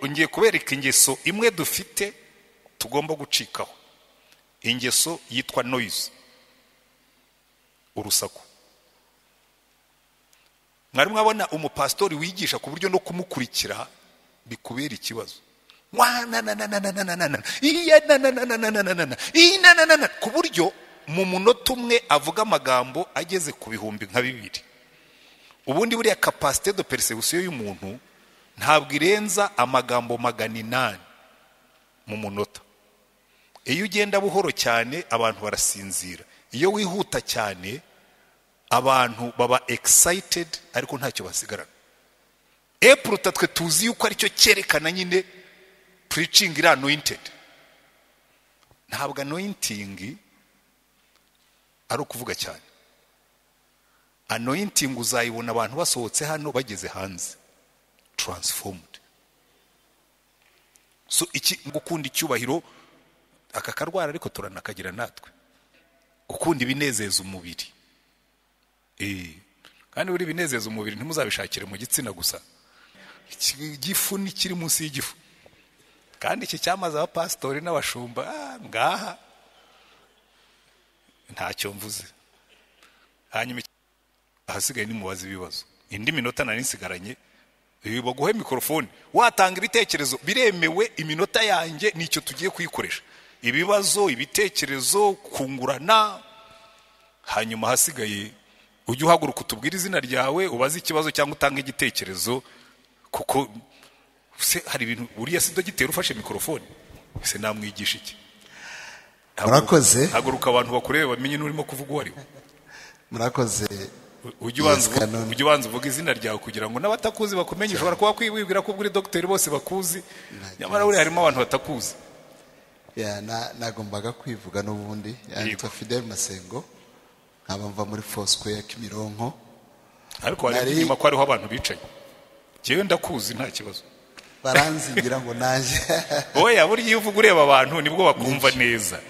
ngiye kubereka ingeso imwe dufite tugomba gucikaho ingeso yitwa noyizi urusaku mwari mwabona umupasitori wigisha ku buryo no kumukurikira bikubera ikibazo ku buryo mu munota umwe avuga amagambo ageze ku bihumbi nka bibiri ubundi buriya kapasite do persebusiyo y'umuntu ntabwo irenza amagambo magana inani mu munota iyo ugenda buhoro cyane abantu barasinzira iyo wihuta cyane abantu baba egisayitedi ariko ntacyo basigarana epuruta twe tuzi yuko aricyo cyerekana nyine puricingi iri anoyintedi ntabwo anoyintingi ari ukuvuga cyane anoyintingi uzayibona abantu basohotse hano bageze hanze taransifomudi so iki gukunda icyubahiro aka karwara ariko turanakagira natwe gukunda ibinezeza umubiri kandi buri binezeza umubiri ntimuzabishakire mu gitsina gusa igifu ni kiri munsi y'igifu kandi iki cyamaze abapasitori n'abashumba ngaha ntacyo mvuze hanyuma ahasigaye nimubaze ibibazo indi minota nari nsigaranye baguhe mikorofone watanga ibitekerezo biremewe iminota yanjye nicyo tugiye kuyikoresha ibibazo ibitekerezo kungurana hanyuma ahasigaye ujye uhaguruka utubwire izina ryawe ubaze ikibazo cyangwa utange igitekerezo kuko hari ibintu buriya si dogiteri ufashe mikorofone ese namwigisha iki murakoze haguruka abantu bakureba bamenye n'urimo kuvuga uwo ari we murakoze ujye ubanza uvuga izina ryawe kugira ngo n'abatakuzi bakumenye ushobora kuba kwibwira ko ubwira dogiteri bose bakuzi nyamara buriya harimo abantu batakuzi nagombaga kwivuga n'ubundi yitwa fidel masengo nkaba mva muri fosquare kimironko ariko wareba inyuma ko hariho abantu bicaye ngewe ndakuzi nta kibazo baranzingira ngo naje wowe yaba uriya uvuga ureba abantu nibwo bakumva neza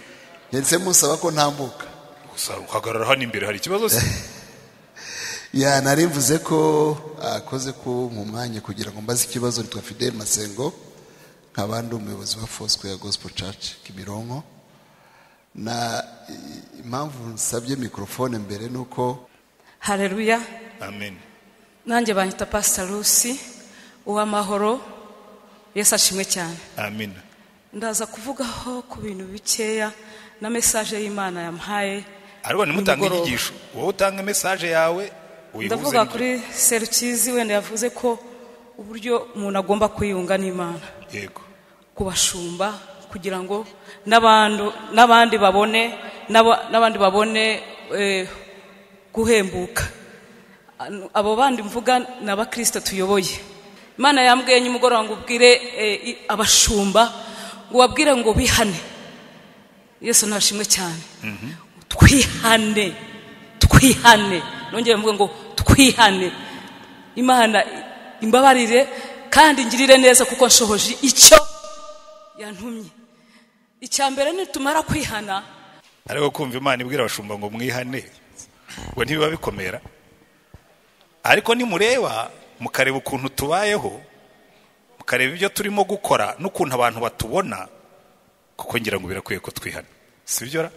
ndetse musaba ko ntambuka gusa uhagarara hano imbere hari ikibazo se ya nari mvuze ko akoze ko mu mwanya kugira ngo mbaze ikibazo nitwa fidel masengo nkaba ndi umuyobozi wa fosco ya gospel church kimironko na impamvu nsabye mikorofone mbere ni uko hareruya amen nanjye banyita pasita rusi uw'amahoro yesu ashimwe cyane amen ndaza kuvugaho ku bintu bikeya na mesaje y'imana yampaye ariko nimutanga inyigisho wowe utanga mesaje yawe ndavuga kuri serukizi wenda yavuze ko uburyo umuntu agomba kwiyunga n'imana yego kubashumba kugira ngo n'abandi babone n'abandi babone guhembuka abo bandi mvuga ni abakirisita tuyoboye imana yambwiye nimugoroba ngo ubwire abashumba ngo ubabwire ngo bihane yesu ntashimwe cyane twihane twihane nongere mvuga ngo twihane imana imbabarire kandi ngirire neza kuko nshohoje icyo yantumye icya mbere nitumara kwihana ariko kumva imana ibwira abashumba ngo mwihane ngo ntibiba bikomera ariko nimureba mukareba ukuntu tubayeho mukareba ibyo turimo gukora n'ukuntu abantu batubona kuko ngira ngo birakwiye ko twihana si byo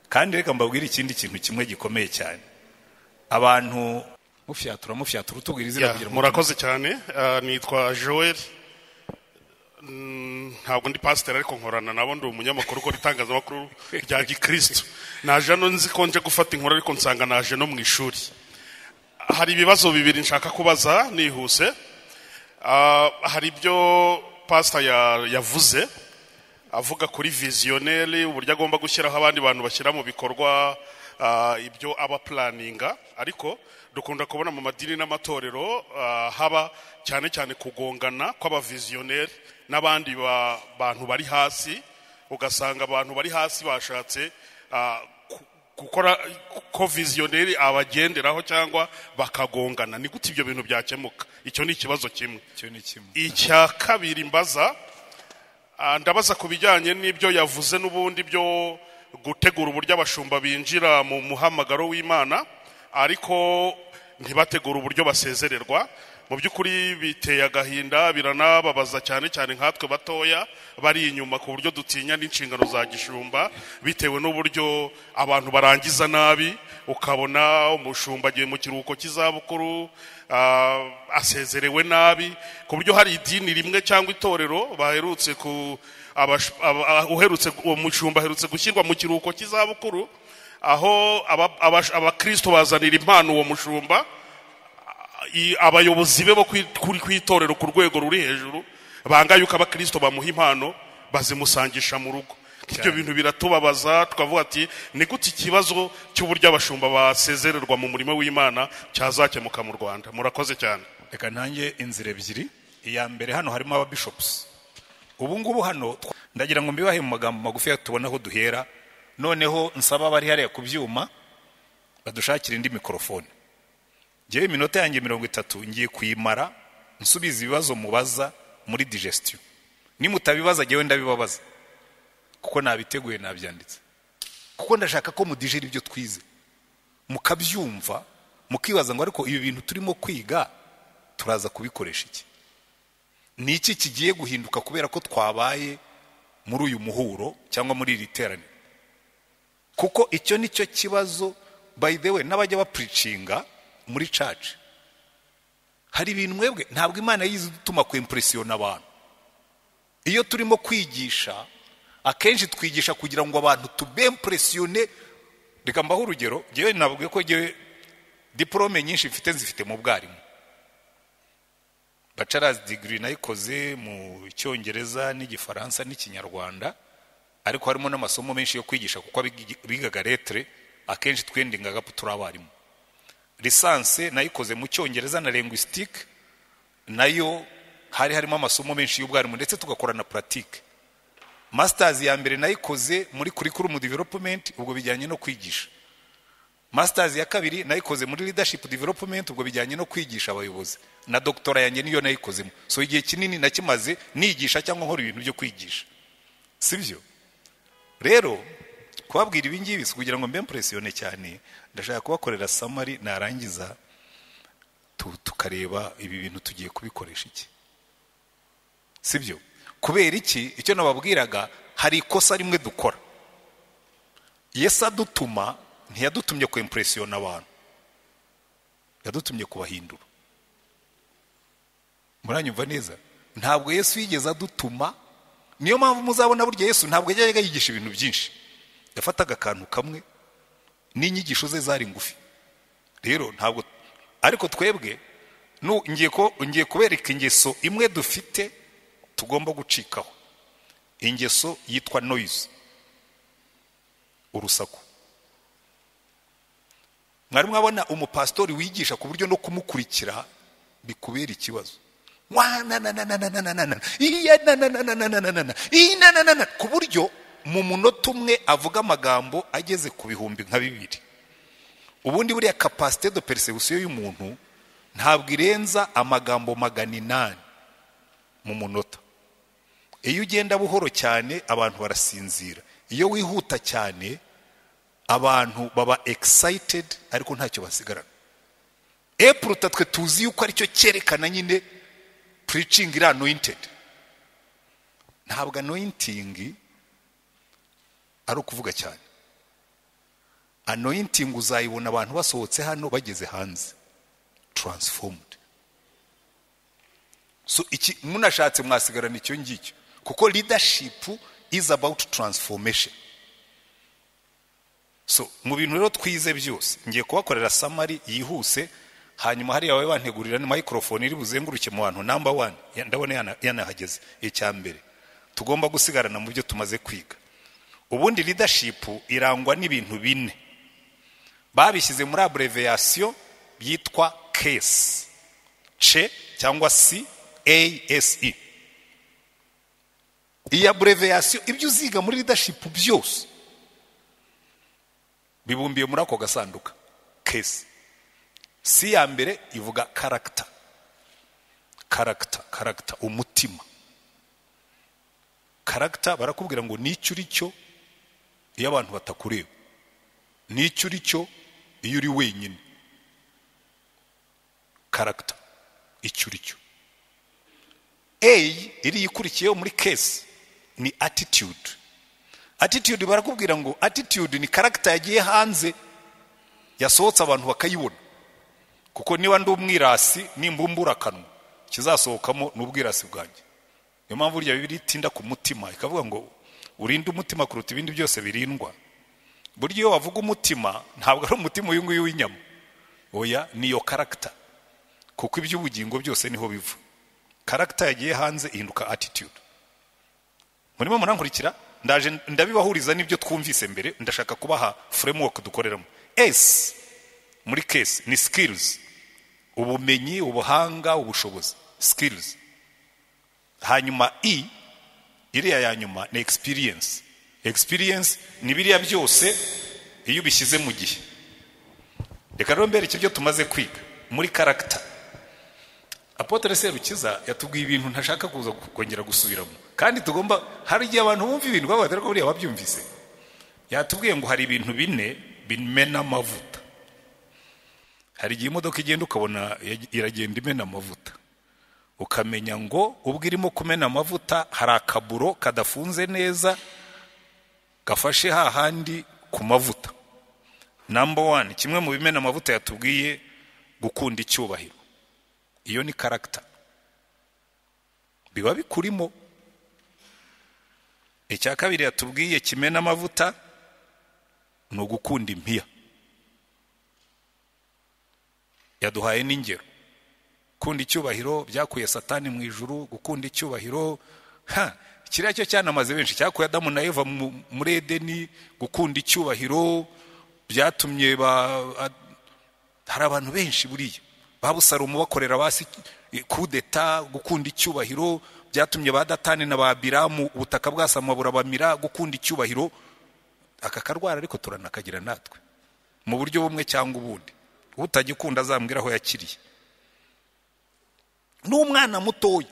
kandi reka mbabwire ikindi kintu kimwe gikomeye cyane abantu mufyatura mufyatura utubwira izina kugira ngo murakoze cyane nitwa joel ntabwo ndi pasiteri ariko nkorana nabo ndi umunyamakuru ukora itangazamakuru rya gikirisitu naje hano nzi ko nje gufata inkuru ariko nsanga naje no mu ishuri hari ibibazo bibiri nshaka kubaza nihuse hari ibyo pasita yavuze avuga kuri viziyoneri uburyo agomba gushyiraho abandi bantu bashyira mu bikorwa ibyo aba puraninga ariko dukunda kubona mu madini n'amatorero haba cyane cyane kugongana kw'abaviziyoneri n'abandi bantu bari hasi ugasanga abantu bari hasi bashatse gukora ko viziyoneri abagenderaho cyangwa bakagongana ni gute ibyo bintu byakemuka icyo ni ikibazo kimwe icya kabiri mbaza ndabaza ku bijyanye n'ibyo yavuze n'ubundi byo gutegura uburyo abashumba binjira mu muhamagaro w'imana ariko ntibategure uburyo basezererwa mu by'ukuri biteye agahinda biranababaza cyane cyane nkatwe batoya bari inyuma ku buryo dutinya n'inshingano za gishumba bitewe n'uburyo abantu barangiza nabi ukabona umushumba agiye mu kiruhuko cy'izabukuru ah, asezerewe nabi ku buryo hari idini rimwe cyangwa itorero baherutse ku abash- aba- ah, uherutse uwo mushumba aherutse gushyirwa mu kiruhuko cy'izabukuru aho aba- abash- abakristo bazanira impano uwo mushumba i- abayobozi be bo kwi- kuri ku itorero ku rwego ruri hejuru banga yuko abakristo bamuha impano bazimusangisha mu rugo ibyo bintu biratubabaza tukavuga ati ni gute ikibazo cy'uburyo abashumba basezererwa mu murimo w'imana cyazakemuka mu rwanda murakoze cyane reka ntange inzira ebyiri iya mbere hano harimo ababishopusi ubu ngubu hano twa- ndagira ngo mbibahe mu magambo magufi tubona aho duhera noneho nsaba abari hariya ku byuma badushakira indi mikorofone ngewe iminota yanjye mirongo itatu ngiye kuyimara nsubiza ibibazo mubaza muri digestion nimutabibaza ngewe ndabibabaza kuko nabiteguye nabyanditse kuko ndashaka ko mudijera ibyo twize mukabyumva mukibaza ngo ariko ibi bintu turimo kwiga turaza kubikoresha iki ni iki kigiye guhinduka kubera ko twabaye muri uyu muhuro cyangwa muri iri teraniro kuko icyo ni cyo kibazo by the way n'abajya bapuricinga muri caci hari ibintu mwebwe ntabwo imana yizi dutuma kwimpuresiyona abantu iyo turimo kwigisha akenshi twigisha kugira ngo abantu tubempuresiyone reka mbaho urugero ngewe navuga ko ngewe diporome nyinshi mfite nzifite mu bwarimu bacarazi digiri nayikoze mu cyongereza n'igifaransa n'ikinyarwanda ariko harimo n'amasomo menshi yo kwigisha kuko abigi- bigaga letere akenshi twendingaga ko turi abarimu lisanse nayikoze mu cyongereza na lingwisitike nayo hari harimo amasomo menshi y'ubwarimu ndetse tugakora na puratike masitazi ya mbere nayikoze muri kurikurumu developumenti ubwo bijyanye no kwigisha masitazi ya kabiri nayikoze muri leadership development ubwo bijyanye no kwigisha abayobozi na doktora yanjye niyo nayikozemo so igihe kinini nakimaze nigisha cyangwa nkora ibintu byo kwigisha sibyo rero kubabwira ibi ngibi si kugira ngo mbe impresiyone cyane ndashaka kubakorera samari narangiza tu- tukareba ibi bintu tugiye kubikoresha iki sibyo kubera iki icyo nababwiraga hari ikosa rimwe dukora yesu adutuma ntiyadutumye ku impuresiyona abantu yadutumye kubahindura muranyumva neza ntabwo yesu yigeze adutuma niyo mpamvu muzabona burya yesu ntabwo yajyaga yigisha ibintu byinshi yafataga akantu kamwe n'inyigisho ze zari ngufi rero ntabwo ariko twebwe nu- ngiye ko- ngiye kubereka ingeso imwe dufite tugomba gucikaho ingeso yitwa noise urusaku mwari mwabona umupasitori wigisha ku buryo no kumukurikira bikubera ikibazo Wa na na na na na na na na na. Iya na na na na na na na na na. Iyi na na na na. ku buryo mu munota umwe avuga amagambo ageze ku bihumbi nka bibiri ubundi buriya kapasite do persebusiyo y'umuntu ntabwo irenza amagambo magana inani mu munota iyo ugenda buhoro cyane abantu barasinzira iyo wihuta cyane abantu baba excited ariko ntacyo basigarana epuruta twe tuzi yuko aricyo cyerekana nyine preaching iri anointed ntabwo anointing ari ukuvuga cyane anointing uzayibona abantu basohotse hano bageze hanze transformed so iki munashatse mwasigarana icyo ngicyo kuko leadership is about transformation so mu bintu rero twize byose ngiye kubakorera samari yihuse hanyuma hariya babe bantegurira ni microphone iri buzenguruke mu bantu number one ya- ndabona yana- yanahageze icya mbere tugomba gusigarana mu byo tumaze kwiga ubundi leadership irangwa n'ibintu bine babishyize muri abreviyasiyo yitwa kesi ce cyangwa si ase iyi abreviyasiyo ibyo uziga muri leadership byose bibumbiye muri ako gasanduka kesi si ya mbere ivuga karagita karagita karagita umutima karagita barakubwira ngo nicyo uri cyo iyo abantu batakureba nicyo uri cyo iyo uri wenyine karagita icyo uri cyo eyi iriya ikurikiyeho muri kesi ni attitude attitude barakubwira ngo attitude ni karagita yagiye hanze yasohotse abantu bakayibona kuko niba ndi umwirasi nimbumbura akanwa ikizasohokamo ni ubwirasi bwanjye niyo mpamvu burya bibiri itinda ku mutima ikavuga ngo urinde umutima kuruta ibindi byose birindwa burya iyo wavuga umutima ntabwo ari umutima uyu nguyu w'inyama oya ni iyo karagita kuko iby'ubugingo byose niho biva karagita yagiye hanze ihinduka attitude murimo murankurikira ndaje ndabibahuriza n'ibyo twumvise mbere ndashaka kubaha framework dukoreramo s muri kesi ni skills ubumenyi ubuhanga ubushobozi skills hanyuma e iriya ya nyuma ni experience experience ni biriya byose iyo ubishyize mu gihe reka rero mbere ibyo tumaze kwiga muri karagita apotere serukiza yatubwiye ibintu ntashaka kuza kongera gusubiramo kandi tugomba hari igihe abantu bumva ibintu bavuga dore ko buriya babyumvise yatubwiye ngo hari ibintu bine bimena amavuta hari igihe imodoka igenda ukabona iragenda imena amavuta ukamenya ngo ubwo irimo kumena amavuta hari akaburo kadafunze neza gafashe hahandi ku mavuta namba wani kimwe mu bimena amavuta yatubwiye gukunda icyubahiro iyo ni karagita biba bikurimo icya kabiri yatubwiye kimena amavuta ni ugukunda impiya yaduhaye n'ingero gukunda icyubahiro byakuye satani mu ijuru gukunda icyubahiro ha kiriya cyo cyanamaze benshi cyakuye adamu na eva muri edeni gukunda icyubahiro byatumye ba hari abantu benshi buriya babusalomo bakorera basi kudeta gukunda icyubahiro byatumye ba datani na ba biramu ubutaka bwasama burabamira gukunda icyubahiro aka karwara ariko turanakagira natwe mu buryo bumwe cyangwa ubundi utagikunda azambwira aho yakiriye n'umwana mutoya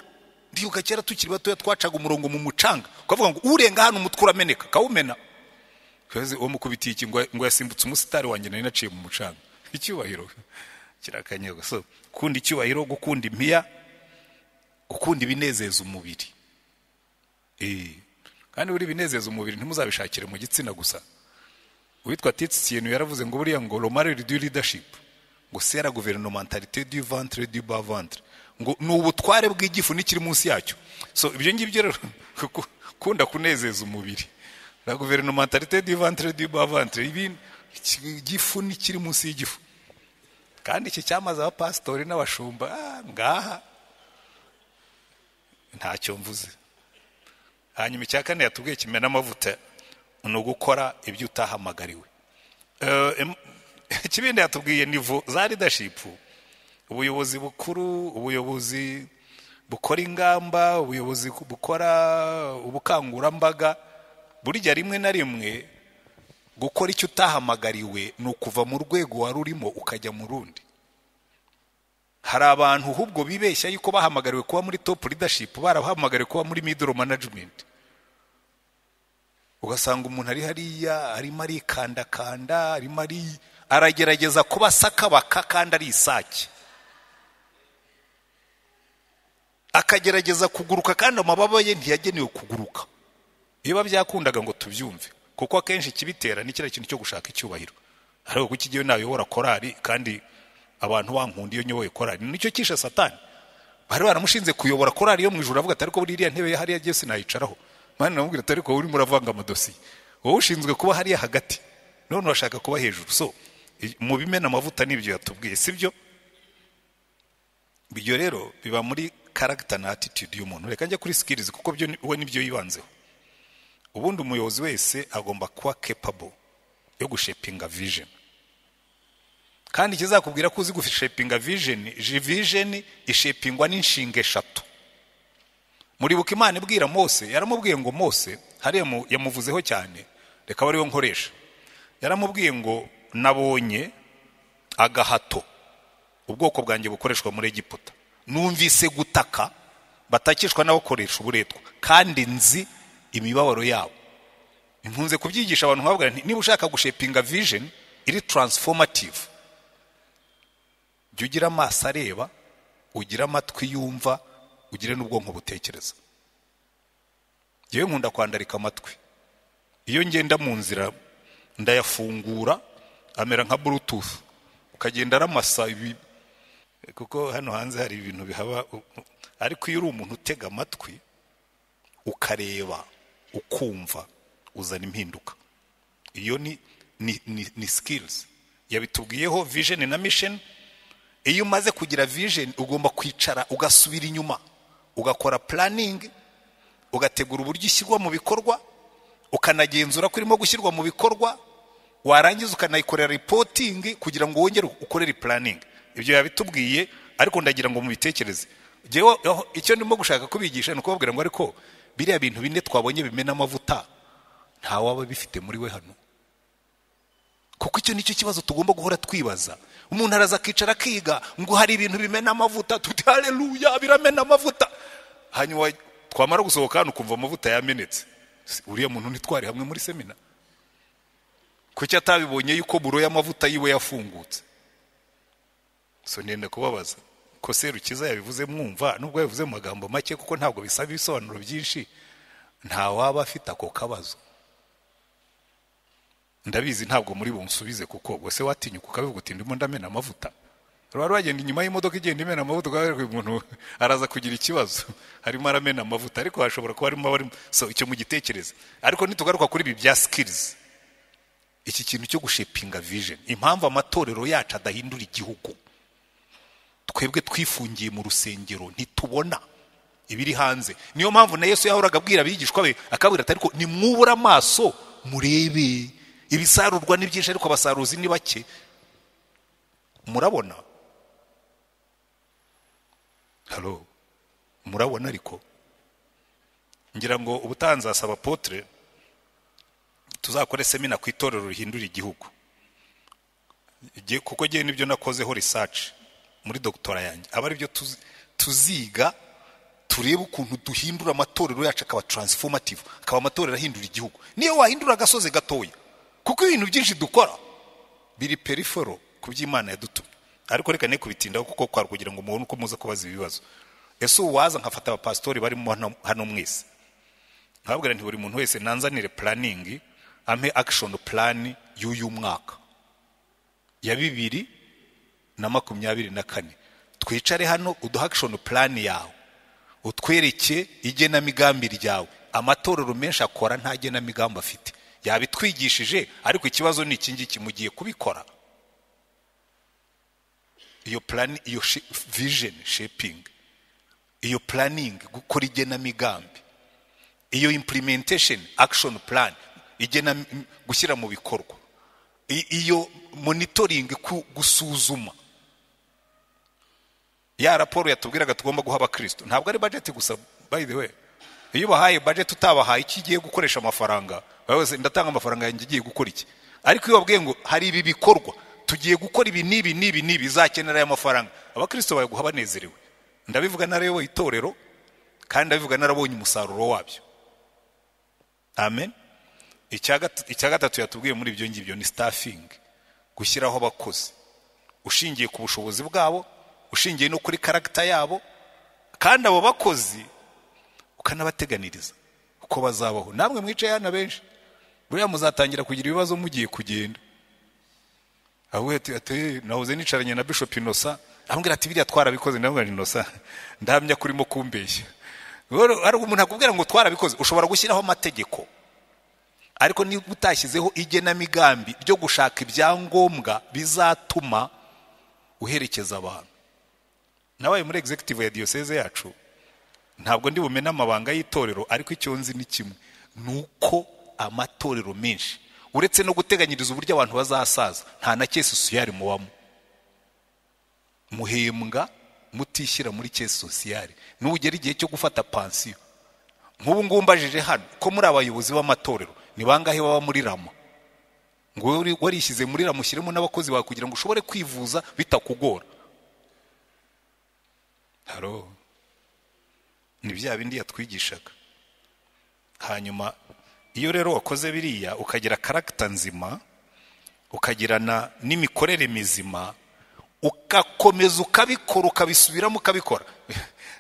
ndibuka kera tukiri batoya twacaga umurongo mu mucanga ukavuga ngo urenga hano umutwe urameneka akawumena uwo mukubitiye iki ngo yasimbutse umusitari wanjye nari naciye mu mucanga icyubahiro kirakanyega so gukunda icyubahiro gukunda impiya gukunda ibinezeza umubiri kandi buri binezeza umubiri ntimuzabishakire mu gitsina gusa uwitwa titsi ikintu yaravuze ngo buriya ngo romare du leadership ngo sera guverinontarite du ventre du bas ventre ngo ni ubutware bw'igifu n'ikiri munsi yacyo so ibyo ngibyo rero gukunda kunezeza umubiri la guverinontarite du ventre du bas ventre ibi igifu n'ikiri munsi y'igifu kandi iki cyamaze abapasitori n'abashumba ngaha ntacyo mvuze hanyuma icya kane yatubwiye kimena amavuta ni ugukora ibyo utahamagariwe ikibindi yatubwiye nivo za ridashipu ubuyobozi bukuru ubuyobozi bukora ingamba ubuyobozi bukora ubukangurambaga burya rimwe na rimwe gukora icyo utahamagariwe ni ukuva mu rwego wari urimo ukajya mu rundi hari abantu ahubwo bibeshya yuko bahamagariwe kuba muri topu ridashipu barahamagariwe kuba muri midoro manajimenti ugasanga umuntu ari hariya arimo arikandakanda arimo ari aragerageza kuba sakabaka kandi ari isake akagerageza kuguruka kandi amababa ye ntiyagenewe kuguruka biba byakundaga ngo tubyumve kuko akenshi ikibitera ni kiriya kintu cyo gushaka icyubahiro ariko kuko igihe nayobora korari kandi abantu bankunda iyo nyoboye korari nicyo cyishe satani bari baramushinze kuyobora korari yo mu ijoro avuga ati ariko buriya ntebe hariya agiye sinayicaraho mani namubwira ati ariko urimo uravanga amadosiye wowe ushinzwe kuba hariya hagati none urashaka kuba hejuru so mu bimena amavuta n'ibyo yatubwiye si byo ibyo rero biba muri karagita na atitude y'umuntu reka njya kuri sikirizi kuko byo we nibyo yibanzeho ubundi umuyobozi wese agomba kuba capable yo gushepinga vision kandi ikizakubwira ko uzi gushepinga vision vision ishepingwa n'inshinga eshatu muribuka imana ibwira mose yaramubwiye ngo mose hariya yamuvuzeho cyane reka ariwe nkoresha yaramubwiye ngo nabonye agahato ubwoko bwanjye bukoreshwa muri egiputa numvise gutaka batakishwa n'abakoresha uburetwa kandi nzi imibabaro yabo nkunze kubyigisha abantu bavuga nti niba ushaka gushepinga vision iri taransifomative jya ugira amaso areba ugire amatwi yumva ugire n'ubwonko butekereza yewe nkunda kwandarika amatwi iyo ngenda mu nzira ndayafungura amera nka burutufu ukagenda aramasa ibi kuko hano hanze hari ibintu bihaba u- u- ariko iyo uri umuntu utega amatwi ukareba ukumva uzana impinduka iyo ni ni, ni, ni skills yabitubwiyeho vision na mission iyo umaze kugira vision ugomba kwicara ugasubira inyuma ugakora planning ugategura uburyo ishyirwa mu bikorwa ukanagenzura ko irimo gushyirwa mu bikorwa warangiza ukanayikorera reporting kugira ngo wongere ukorere planning ibyo yabitubwiye ariko ndagira ngo mubitekereze Jewe, aho- icyo ndimo gushaka kubigisha ni ukubabwira ngo ariko biriya bintu bine twabonye bimena amavuta nta waba bifite muri we hano kuko icyo nicyo kibazo tugomba guhora twibaza umuntu araza akicara akiga ngo hari ibintu bimena amavuta tuti hareruya biramena amavuta hanyuma twamara gusohoka hano ukumva amavuta yamenetse Si, uriya muntu ntitwari hamwe muri semina kuki atabibonye yuko buro y'amavuta yiwe yafungutse so nenda kubabaza ko serukiza yabivuze mwumva nubwo yabivuze mu magambo make kuko ntabwo bisaba ibisobanuro byinshi nta waba afite ako kabazo ndabizi ntabwo muri bunsubize kuko ubwo se watinyuka ukabivuga uti ndimo ndamena amavuta wari wagenda inyuma y'imodoka igenda imena amavuta ukabereka uyu muntu araza kugira ikibazo harimo aramena amavuta ariko hashobora kuba harimo abarimo so icyo mugitekereza ariko nitugaruka kuri ibi bya sikirizi iki kintu cyo gushepinga vision impamvu amatorero yacu adahindura igihugu twebwe twifungiye mu rusengero ntitubona ibiri hanze niyo mpamvu na yesu yahoraga abwira abigishwa be akabwira ati ariko nimwubura amaso murebe ibisarurwa ni byinshi ariko abasaruzi ni bake murabona halo murabona ariko ngira ngo ubutaha nzasaba potere tuzakore semina ku itorero rihindura igihugu Jye- kuko ngewe nibyo nakozeho research muri dogitora yanjye aba aribyo tuzi- tuziga turebe ukuntu duhindura amatorero yacu akaba taransifomative akaba amatorero ahindura igihugu niyo wahindura agasozi gatoya kuko ibintu byinshi dukora biri perifero ku by'imana yadutumye ariko reka ne kubitindaho kuko kwari kugira ngo mubone uko muza kubaza ibibazo ese ubu waza nkafata abapasitori barimo hano- hano mwese nkabwira nti buri muntu wese nanzanire puraningi ampe akishoni purani y'uyu mwaka ya bibiri na makumyabiri na kane twicare hano uduhe akishoni purani yawe utwereke igenamigambi ryawe amatorero menshi akora nta genamigambi afite yabitwigishije ariko ikibazo ni iki ngiki mu gihe kubikora iyo purani iyo vijeni shepingi iyo puraningi gukora igenamigambi iyo implementation action plan igena m- m- gushyira mu bikorwa I- iyo monitoring ku- gusuzuma ya raporo yatubwiraga tugomba guha abakristo ntabwo ari budget gusa by the way iyo ubahaye budget utabahaye iki igiye gukoresha amafaranga wowe wese ndatanga amafaranga yanjye igiye gukora iki ariko iyo babwiye ngo hari ibi bikorwa tugiye gukora ibi n'ibi n'ibi n'ibi bizakenera aya mafaranga abakristo bayaguha banezerewe ndabivuga narayoboye itorero kandi ndabivuga narabonye umusaruro wabyo amen icya gat- icya gatatu yatubwiye muri ibyo ngibyo ni stafingi gushyiraho abakozi ushingiye ku bushobozi bwabo ushingiye no kuri karagita yabo kandi abo bakozi ukanabateganiriza uko bazabaho namwe mwicaye hano benshi buriya muzatangira kugira ibibazo mugiye kugenda ahubwo ati ati nahoze nicaranye na bishop inosa amubwira ati biriya twarabikoze ndamubwira nti inosa ndahamya kurimo kumbeshya Rero, hari umuntu akubwira ngo twarabikoze ushobora gushyiraho amategeko ariko niba utashyizeho igenamigambi ryo gushaka ibyangombwa bizatuma uherekeza abantu nabaye muri executive ya diyoseze yacu ntabwo ndi bumene amabanga y'itorero ariko icyo nzi ni kimwe ni uko amatorero menshi uretse no guteganyiriza uburyo abantu bazasaza nta na cyesi sosiyari mubamo muhembwa mutishyira muri cyesi sosiyari nugera igihe cyo gufata pansiyo nk'ubu ngubu mbajije hano ko muri abayobozi b'amatorero ni bangahe baba muri rama ngo wari- warishyize muri rama ushyiremo n'abakozi bawe kugira ngo ushobore kwivuza bitakugora haro ni bya bindi yatwigishaga hanyuma iyo rero wakoze biriya ukagira karagita nzima ukagirana n'imikorere mizima ugakomeza ukabikora ukabisubiramo ukabikora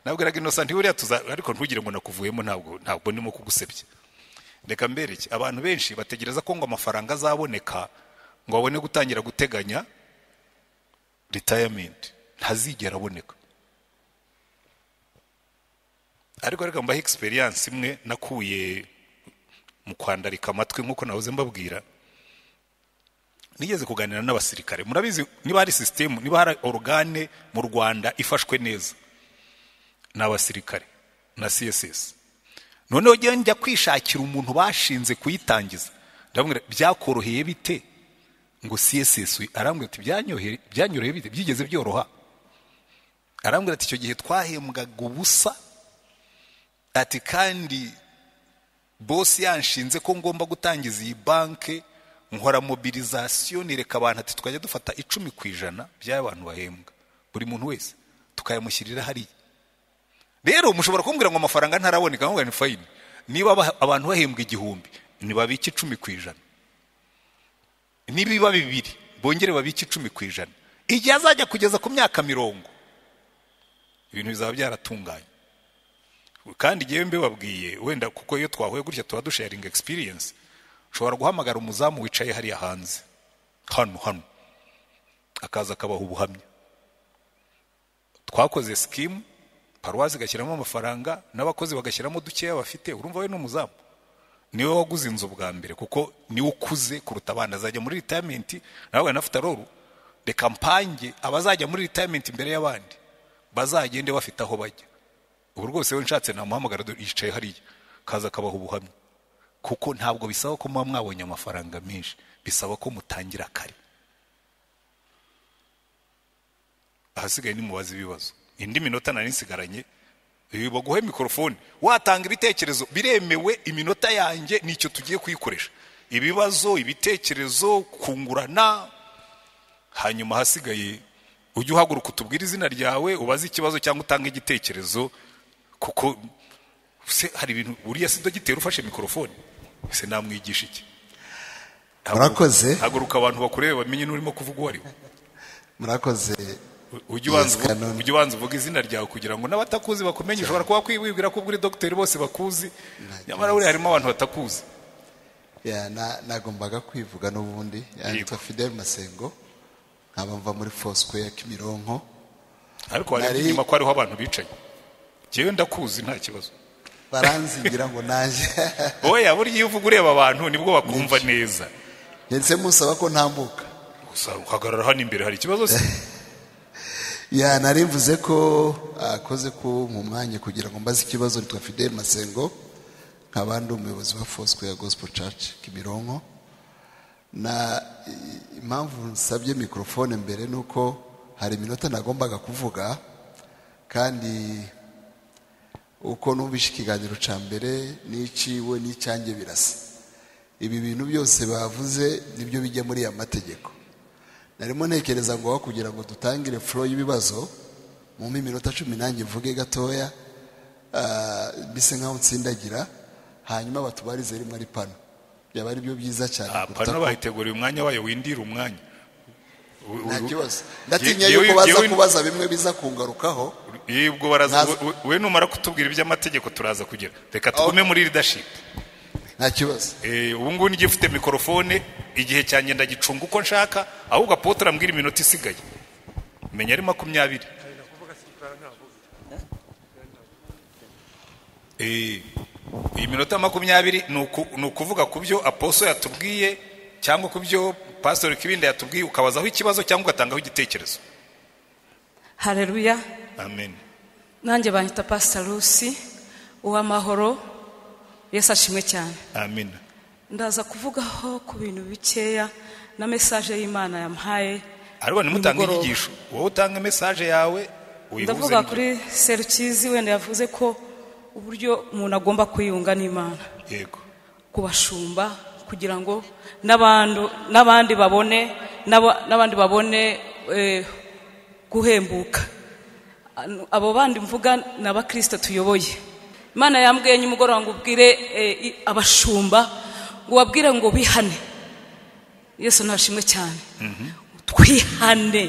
nabwiraga inosanti buriya tuza ariko ntugire ngo nakuvuyemo ntabwo ntabwo ndimo kugusebya reka mbereke abantu benshi bategereza ko ngo amafaranga azaboneka ngo babone gutangira guteganya ritayamenti ntazigera aboneka ariko reka mbahe egisperiyanse imwe nakuye mu kwandarika amatwi nk'uko nahoze mbabwira nigeze kuganira n'abasirikare murabizi niba hari sisitemu niba hari orugane mu rwanda ifashwe neza ni abasirikare na css noneho njya njya kwishakira umuntu bashinze kuyitangiza ndabona byakoroheye bite ngo css arambwira ati byanyoroheye bite byigeze byoroha arambwira ati icyo gihe twahembwaga ubusa ati kandi bosi yanshinze ko ngomba gutangiza iyi banki nkora mobilizasiyo nereka abantu ati twajya dufata icumi ku ijana by'abantu bahembwa buri muntu wese tukayamushyirira hariya rero mushobora kumbwira ngo amafaranga ntaraboneka nkubwira ni fayini niba abantu bahembwa igihumbi ntibabike icumi ku ijana nibiba bibiri bongere babike icumi ku ijana igihe azajya kugeza ku myaka mirongo ibintu bizaba byaratunganye kandi igihe mbibabwiye wenda kuko iyo twahuye gutya tuba dusharinga egispiriyensi ushobora guhamagara umuzamu wicaye hariya hanze hano hano akaza akabaha ubuhamya twakoze sikimu paruwasi igashyiramo amafaranga n'abakozi bagashyiramo dukeya bafite urumva we n'umuzamu niwe waguze inzu bwa mbere kuko niwe ukuze kuruta abana azajya muri ritayimenti nawe anafite aroru reka mpange abazajya muri ritayimenti imbere y'abandi bazagende bafite aho bajya ubu rwose we nshatse namuhamagara yicaye hariya kaza akabaha ubuhamya kuko ntabwo bisaba ko muba mwabonye amafaranga menshi bisaba ko mutangira kare ahasigaye nimubaze ibibazo indi minota nari nsigaranye baguhe mikorofone watanga ibitekerezo biremewe iminota yanjye nicyo tugiye kuyikoresha ibibazo ibitekerezo kungurana hanyuma ahasigaye ujye uhaguruka utubwire izina ryawe ubaze ikibazo cyangwa utange igitekerezo kuko se hari ibintu buriya si dogiteri ufashe mikorofone se namwigisha iki Murakoze. haguruka abantu bakureba bamenye n'urimo kuvuga uwo ari we murakoze ujye ubanza Yes, Canon. uvu- ujye ubanza uvuga izina ryawe kugira ngo n'abatakuzi bakumenye ushobora kuba kwibwira ko uri dogiteri bose bakuzi nyamara buriya harimo abantu batakuzi Ya, na- nagombaga kwivuga n'ubundi Ya, Yego. nitwa fidel masengo nkaba mva muri fosquare kimironko ariko hari Nari- inyuma ko hariho abantu bicaye njyewe ndakuzi nta kibazo baranzingira ngo naje oya buriya iyo uvuga ureba abantu nibwo bakumva neza ndetse musaba ko ntambuka gusa uhagarara hano imbere hari ikibazo se ya nari mvuze ko akoze ko mu mwanya kugira ngo mbaze ikibazo nitwa fidel masengo nkaba ndi umuyobozi wa fosquare gospel church kimironko na i- impamvu nsabye mikorofone mbere ni uko hari iminota nagombaga kuvuga kandi uko numvise ikiganiro cya mbere n'iciwe n'icyanjye birasa ibi bintu byose bavuze nibyo bijya muri aya mategeko narimo ntekereza ngo aho kugira ngo dutangire furo y'ibibazo mu minota cumi nanjye mvuge gatoya ah, mbese nk'aho nsindagira hanyuma batubarize rimwe ari pano byaba ari byo byiza cyane Ah, kuruta pano ko- bahiteguriye umwanya wayo windira umwanya U- u- nta u- kibazo ndatinya Ye- yewe- yuko baza yewe- kubaza bimwe biza kungarukaho Ye, ubwo baraza Naza- we- we numara kutubwira iby'amategeko turaza kugera reka tugume muri leadership nta kibazo Eh, ubu ngubu nijye ufite mikorofone igihe cyanjye ndagicunga uko nshaka ahubwo apotre ambwira iminota isigaye menya ari makumyabiri Eh, iyi minota makumyabiri ni uku- ni ukuvuga ku byo aposo yatubwiye cyangwa ku byo pastor kibinda yatubwiye ukabazaho ikibazo cyangwa ugatangaho igitekerezo hareruya amen nanjye banyita pasita rusi uw'amahoro yesu ashimwe cyane amen ndaza kuvugaho ku bintu bikeya na mesaje y'imana yampaye ariko nimutange Nimugoroba. inyigisho wowe utange mesaje yawe uyihuze ndavuga n'ibyo- kuri serukizi wenda yavuze ko uburyo umuntu agomba kwiyunga n'imana yego ku bashumba kugira ngo n'abandu- n'abandi babone n'aba- n'abandi babone eh, guhembuka Anu- abo bandi mvuga ni abakristo tuyoboye imana yambwiye nimugoroba ngo ubwire eh, i- abashumba ngo ubabwire ngo bihane yesu ntashimwe cyane twihane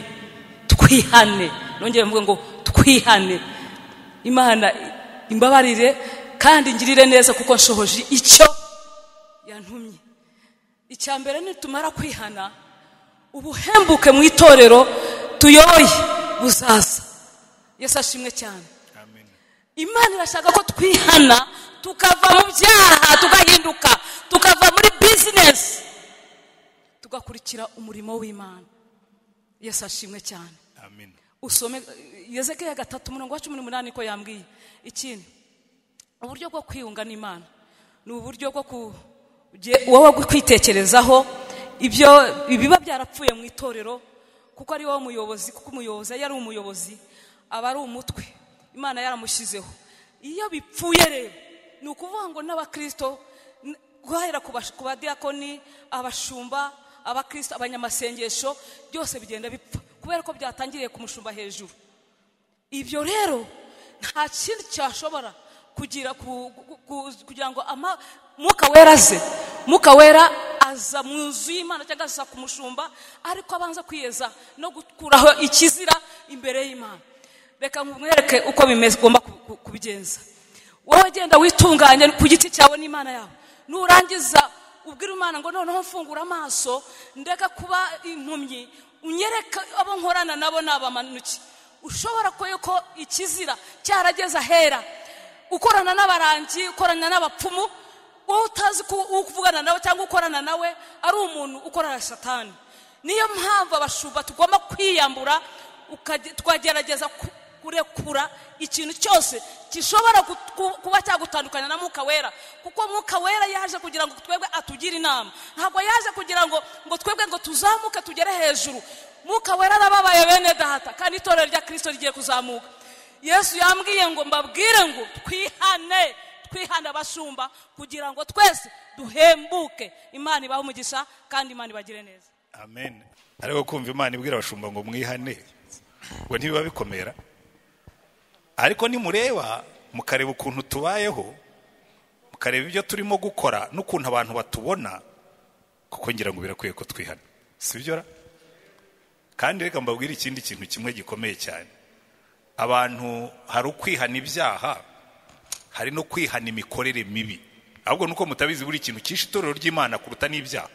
twihane nongeye mvuga ngo twihane imana imbabarire kandi ngirire neza kuko nshohoje icyo yantumye icya mbere nitumara kwihana ubuhembuke mu itorero tuyoboye buzaza yesu ashimwe cyane imana irashaka ko twihana tukava mu byaha tugahinduka tukava muri bizinesi tugakurikira umurimo w'imana yesu ashimwe cyane amen usome yezekeya gatatu umurongo wa cumi n'umunani ko yambwiye ikindi uburyo bwo kwiyunga n'imana ni uburyo bwo kujye- wowe kwitekerezaho ibyo ibiba byarapfuye mu itorero kuko ari wowe muyobozi kuko umuyobozi iyo ari umuyobozi aba ari umutwe imana yaramushyizeho iyo bipfuye rero ni ukuvuga ngo n'abakirisito n- guhera ku bash- ku badiyakoni abashumba abakristo abanyamasengesho byose bigenda bipfa kubera ko byatangiriye ku mushumba hejuru ibyo rero nta kindi cyashobora kugira ku- ku- ku- kugira ngo ama- mwuka wera aze mwuka wera aza mu nzu y'imana cyangwa aza ku mushumba ariko abanza kwiyeza no gukuraho ikizira imbere y'imana reka mwereke uko bimeze ugomba ku- ku- kubigenza wowe genda witunganye ku giti cyawe n'imana yawe nurangiza ubwira imana ngo noneho mfungura amaso ndeka kuba impumyi unyereka abo nkorana nabo ni abamanuki ushobora kuyo ko ikizira cyarageze ahera ukorana n'abarangi ukorana n'abapfumu wowe utazi ko uvugana nawe cyangwa ukorana nawe ari umuntu ukorana na satani niyo mpamvu abashumba tugomba kwiyambura ukage- tukagerageza ku- kurekura ikintu cyose gishobora gut- ku- kuba cyagutandukanya na mwuka wera kuko mwuka wera yaje kugira ngo twebwe atugire inama ntabwo yaje kugira ngo ngo twebwe ngo tuzamuke tugere hejuru mwuka wera arababaye bene data kandi itorero rya kirisito rigiye kuzamuka yesu yambwiye ngo mbabwire ngo twihane twihane abashumba kugira ngo twese duhembuke imana ibahe umugisha kandi imana ibagire neza amen ariko kumva imana ibwira abashumba ngo mwihane ngo ntibiba bikomera ariko nimureba mukareba ukuntu tubayeho mukareba ibyo turimo gukora n'ukuntu abantu batubona kuko ngira ngo birakwiye ko twihana si byo ra kandi reka mbabwire ikindi kintu kimwe gikomeye cyane abantu hari ukwihana ibyaha hari no kwihana imikorere mibi ahubwo nuko mutabizi buri kintu cyishe itorero ry'imana kuruta n'ibyaha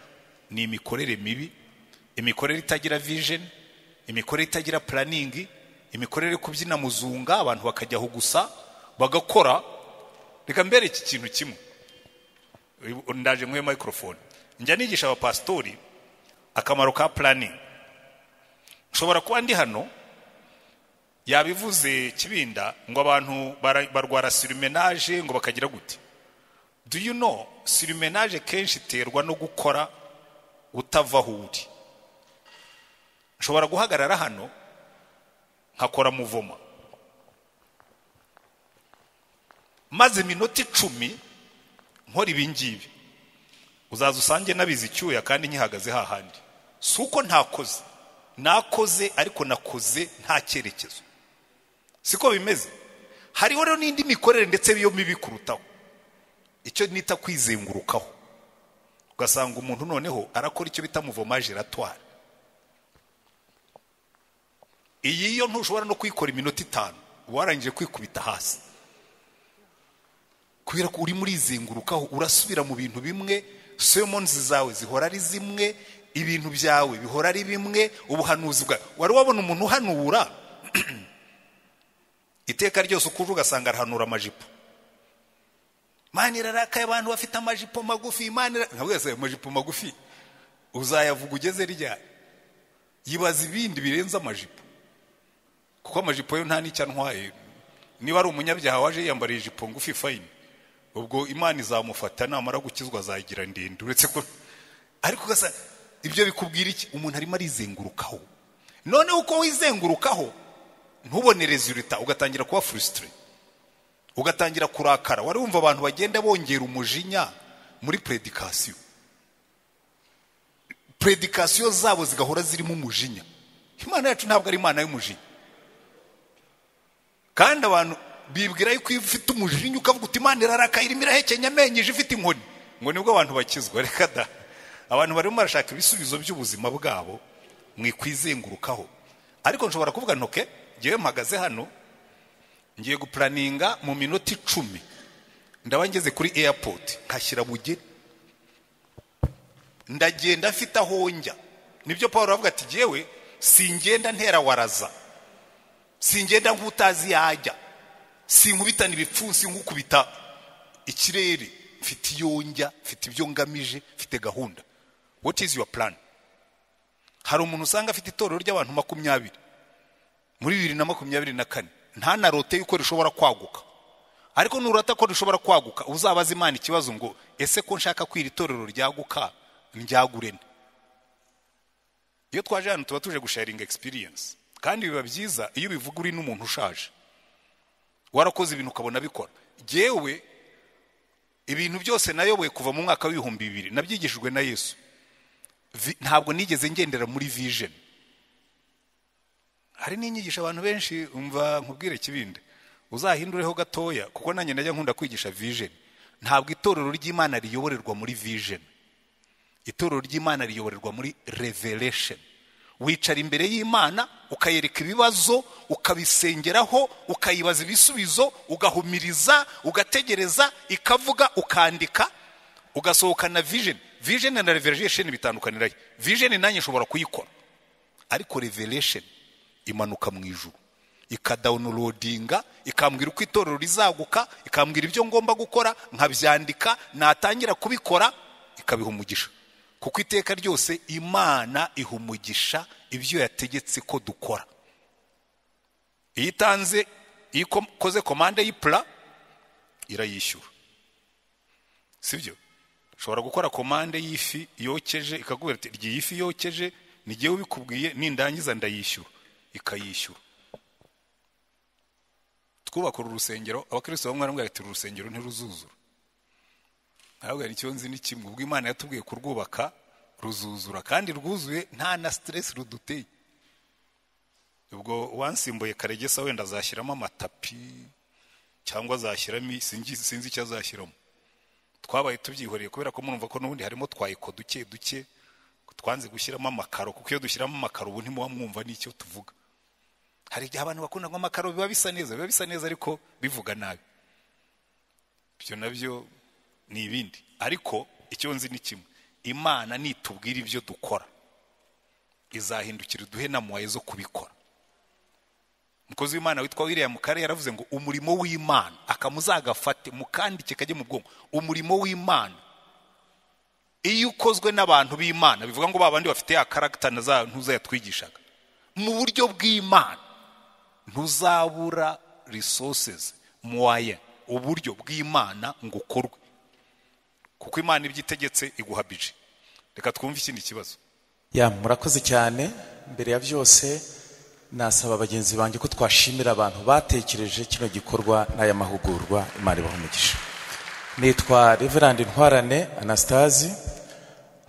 ni imikorere mibi imikorere itagira vision imikorere itagira planning imikorere yo kubyina muzunga abantu bakajyaho gusa bagakora reka mbere iki kintu kimwe ndaje nk'iyo microphone njya nigisha abapasitori akamaro ka planning nshobora kuba ndi hano yabivuze kibinda ngo abantu bara- barwara sirumenaje ngo bakagira gute do you know sirumenaje kenshi iterwa no gukora utava aho uri nshobora guhagarara hano nkakora muvoma maze iminota icumi nkora ibi ngibi uzaza usange nabizi icyuya kandi nkihagaze hahandi si uko ntakoze nakoze ariko nakoze nta cyerekezo siko bimeze hariho rero n'indi mikorere ndetse yo mibi kurutaho icyo nita kwizengurukaho ugasanga umuntu noneho arakora icyo bita muvoma giratoire iyi yo ntushobora no kuyikora iminota itanu warangije kwikubita hasi kubera ko urimo urizengurukaho urasubira mu bintu bimwe semonzi zawe zihora ari zimwe ibintu byawe bihora ari bimwe ubuhanuzi bwawe wari wabona umuntu uhanura iteka ryose uko uje ugasanga arahanura amajipo imana irarakaye abantu bafite amajipo magufi imana ira- ntabwo yasa amajipo magufi uzayavuga ugeze ryari yibaza ibindi birenze amajipo kuko amajipo yo nta n'icyo antwaye niba ari umunyabyaha waje yiyambariye ijipo ngufi fayini ubwo imana izamufata namara gukizwa azagira ndende uretse ko ariko ugasa ibyo bikubwira iki umuntu arimo arizengurukaho noneho uko wizengurukaho ntubone resulita ugatangira kuba furusitire ugatangira kurakara wari wumva abantu bagenda bongera umujinya muri predikasiyo predikasiyo zabo zigahora zirimo umujinya imana yacu ntabwo ari imana y'umujinya kandi abantu bibwira yuko iyo ufite umujinya ukavuga uti imana irarakaye irimo irahekenya amenyo ije ifite inkoni ngo nibwo abantu bakizwa reka da abantu barimo barashaka ibisubizo by'ubuzima bwabo mu ikwizengurukaho ariko nshobora kuvuga ntoke ngewe mpagaze hano ngiye gupuraninga mu minota icumi ndaba ngeze kuri airport nkashyira bugeni ndagenda afite aho njya nibyo paul avuga ati ngewe singenda ntera waraza singenda nk'utazi yajya sinkubitana ibipfunsi nk'ukubita ikirere mfite iyo njya mfite ibyo ngamije mfite gahunda what is your plan hari umuntu usanga afite itorero ry'abantu makumyabiri muri bibiri na makumyabiri na kane ntanarote yuko rishobora kwaguka ariko nurata ko rishobora kwaguka uzabaza imana ikibazo ngo ese ko nshaka kwira itorero ryaguka njyagure nde iyo twaje hano tuba tuje gusharinga experience kandi biba byiza iyo ubivuga uri n'umuntu ushaje warakoze ibintu ukabona bikora ngewe ibintu byose nayoboye kuva mu mwaka w'ibihumbi bibiri nabyigishijwe na yesu Vi- ntabwo nigeze ngendera muri vision hari n'inyigisho abantu benshi umva nkubwire kibinde uzahindureho gatoya kuko nanjye najya nkunda kwigisha vision ntabwo itorero ry'imana riyoborerwa muri vision itorero ry'imana riyoborerwa muri revelation wicara imbere y'imana ukayereka ibibazo ukabisengeraho ukayibaza ibisubizo ugahumiriza ugategereza ikavuga ukandika ugasohokana vision vision na revelation bitandukanirayo vision nanjye nshobora kuyikora ariko revelation imanuka mu ijuru ikadawunirodinga ikambwira uko itorero rizaguka ikambwira ibyo ngomba gukora nkabyandika natangira kubikora ikabiha umugisha kuko iteka ryose imana iha umugisha ibyo yategetse ko dukora iyo itanze iyo ikoze komande y'ipura irayishyura si byo ushobora gukora komande y'ifi yokeje ikakubwira ati rya iyi fi yokeje ni jyewe ubikubwiye nindangiza ndayishyura ikayishyura twubaka uru rusengero abakristo bamwe baramubwira ati uru rusengero ntiruzuzura ntabwo hari icyo nzi ni kimwe ubwo imana yatubwiye kurwubaka ruzuzura kandi rwuzuye nta na siteresi ruduteye ubwo wansimbuye karegesa wenda azashyiramo amatapi cyangwa azashyiramo sinzi sinzi icyo azashyiramo twabaye tubyihoreye kubera ko murumva ko n'ubundi harimo twayiko duke duke twanze gushyiramo amakaro kuko iyo dushyiramo amakaro ubu ntimuba mwumva n'icyo tuvuga hari igihe abantu bakunda ngo amakaro biba bisa neza biba bisa neza ariko bivuga nabi ibyo nabyo ni ibindi ariko icyo nzi ni kimwe imana nitubwira ibyo dukora izahindukira uduhe namuwaye zo kubikora umukozi w'imana witwa william kare yaravuze ngo umurimo w'imana akamuzagafate mukandike kajye mu bwonko umurimo w'imana iyo ukozwe n'abantu b'imana bivuga ngo ba bandi bafite ya karagita na za ntuza yatwigishaga mu buryo bw'imana ntuzabura resources muwaye uburyo bw'imana ngo ukorwe kuko imana ibyo itegetse iguha bije reka twumve ikindi kibazo ya murakoze cyane mbere ya byose nasaba bagenzi banjye ko twashimira abantu batekereje kino gikorwa n'aya mahugurwa imana ibaha umugisha nitwa reverandi ntwarane anastasi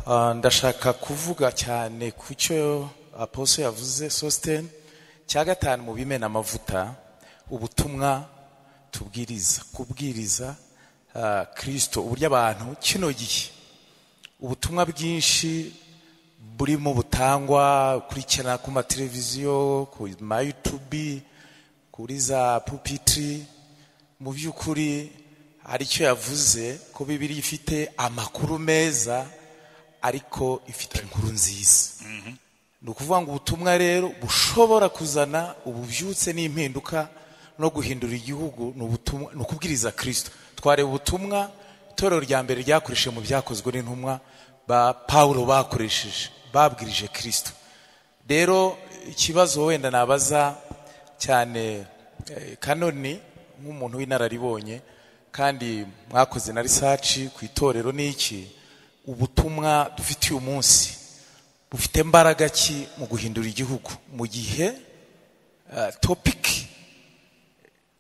Ah, ndashaka kuvuga cyane ku cyo aposo yavuze sositeni cya gatanu mu bimena amavuta ubutumwa tubwiriza kubwiriza ah, kirisito uburyo abantu kino gihe ubutumwa bwinshi burimo butangwa ukurikirana ku mateleviziyo ku mayutubi kuri za pupitiri mu by'ukuri hari icyo yavuze ko bibiri ifite amakuru meza ariko ifite inkuru nziza ni ukuvuga ngo ubutumwa rero bushobora kuzana ububyutse n'impinduka no guhindura igihugu ni ubutumwa ni ukubwiriza kirisito twareba ubutumwa itorero rya mbere ryakoresheje mu byakozwe n'intumwa ba pawulo bakoresheje babwirije kirisito rero ikibazo wenda nabaza cyane eh, kanoni nk'umuntu w'inararibonye kandi mwakoze na risaci ku itorero n'iki ubutumwa dufite uyu munsi bufite mbaraga ki mu guhindura igihugu mu gihe eh, topiki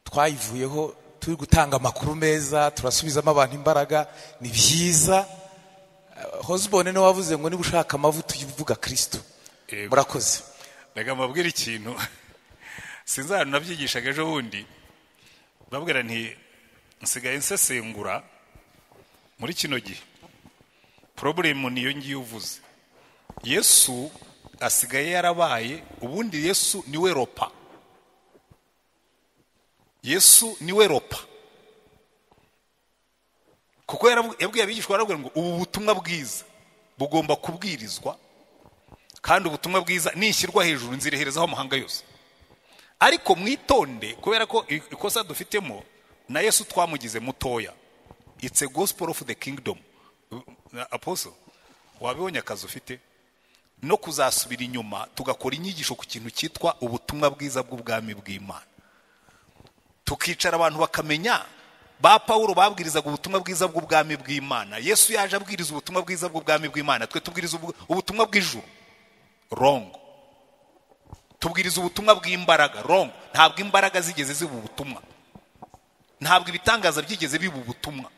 twayivuyeho turi gutanga amakuru meza turasubizamo abantu imbaraga ni byiza Eh, hosbone niwe wavuze ngo niba ushaka amavuta ujye uvuga kirisito Yego. murakoze reka mbabwire ikintu sinzi ahantu nabyigishaga ejo bundi babwira nti nsigaye nsesengura muri kino gihe porobulemu niyo ngiyo uvuze yesu asigaye yarabaye ubundi yesu niwe ropa yesu niwe ropa kuko yarabu- yabwiye abigishwa barabwira ngo ubu butumwa bwiza bugomba kubwirizwa kandi ubutumwa bwiza nishyirwa hejuru nzireherezaho amahanga yose ariko mwitonde kubera ko i- ikosa dufitemo na yesu twamugize mutoya it's a gospel of the kingdom apostle wabibonye akazi ufite no kuzasubira inyuma tugakora inyigisho ku kintu cyitwa ubutumwa bwiza bw'ubwami bw'imana tukicara abantu bakamenya ba pawulo babwirizaga ubutumwa bwiza bw'ubwami bw'imana yesu yaje abwiriza ubutumwa bwiza bw'ubwami bw'imana twe tubwiriza ubu- ubutumwa bw'ijuru rongo tubwiriza ubutumwa bw'imbaraga rongo ntabwo imbaraga zigeze ziba ubutumwa ntabwo ibitangaza byigeze biba ubutumwa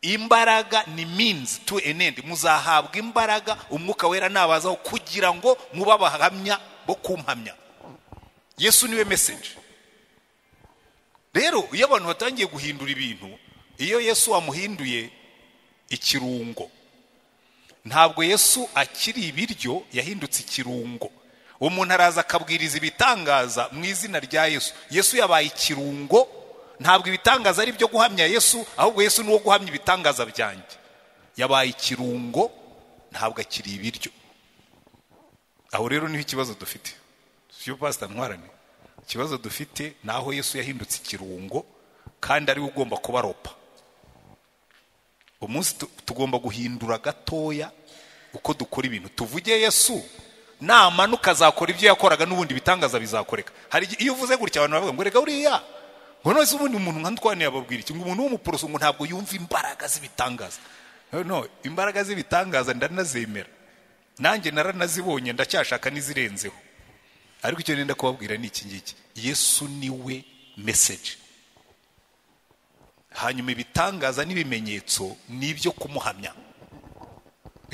imbaraga ni means to an end muzahabwa imbaraga umwuka wera nabazaho kugira ngo mube abahamya bo kumpamya yesu niwe message rero iyo abantu batangiye guhindura ibintu iyo yesu wamuhinduye ikirungo ntabwo yesu akiri ibiryo yahindutse ikirungo umuntu araza akabwiriza ibitangaza mu izina rya yesu yesu yabaye ikirungo ntabwo ibitangaza ari ibyo guhamya yesu ahubwo yesu ni uwo guhamya ibitangaza byanjye yabaye ikirungo ntabwo akiri ibiryo aho rero niho ikibazo dufite siyo pasita ntwarane ikibazo dufite ni aho yesu yahindutse ikirungo kandi ariwe ugomba kuba ropa umunsi tu- tugomba guhindura gatoya uko dukora ibintu tuvuge yesu namanuka azakora ibyo yakoraga n'ubundi ibitangaza bizakoreka hari igihe- iyo uvuze gutya abantu baravuga ngo reka uriya ngo none se ubundi umuntu nka ntwani yababwira iki ngo umuntu w'umuporoso ngo ntabwo yumva imbaraga z'ibitangaza no no imbaraga z'ibitangaza ndanazemera nanjye naranazibonye ndacyashaka n'izirenzeho ariko icyo nenda kubabwira ni iki ngiki yesu niwe meseje hanyuma ibitangaza n'ibimenyetso ni ibyo kumuhamya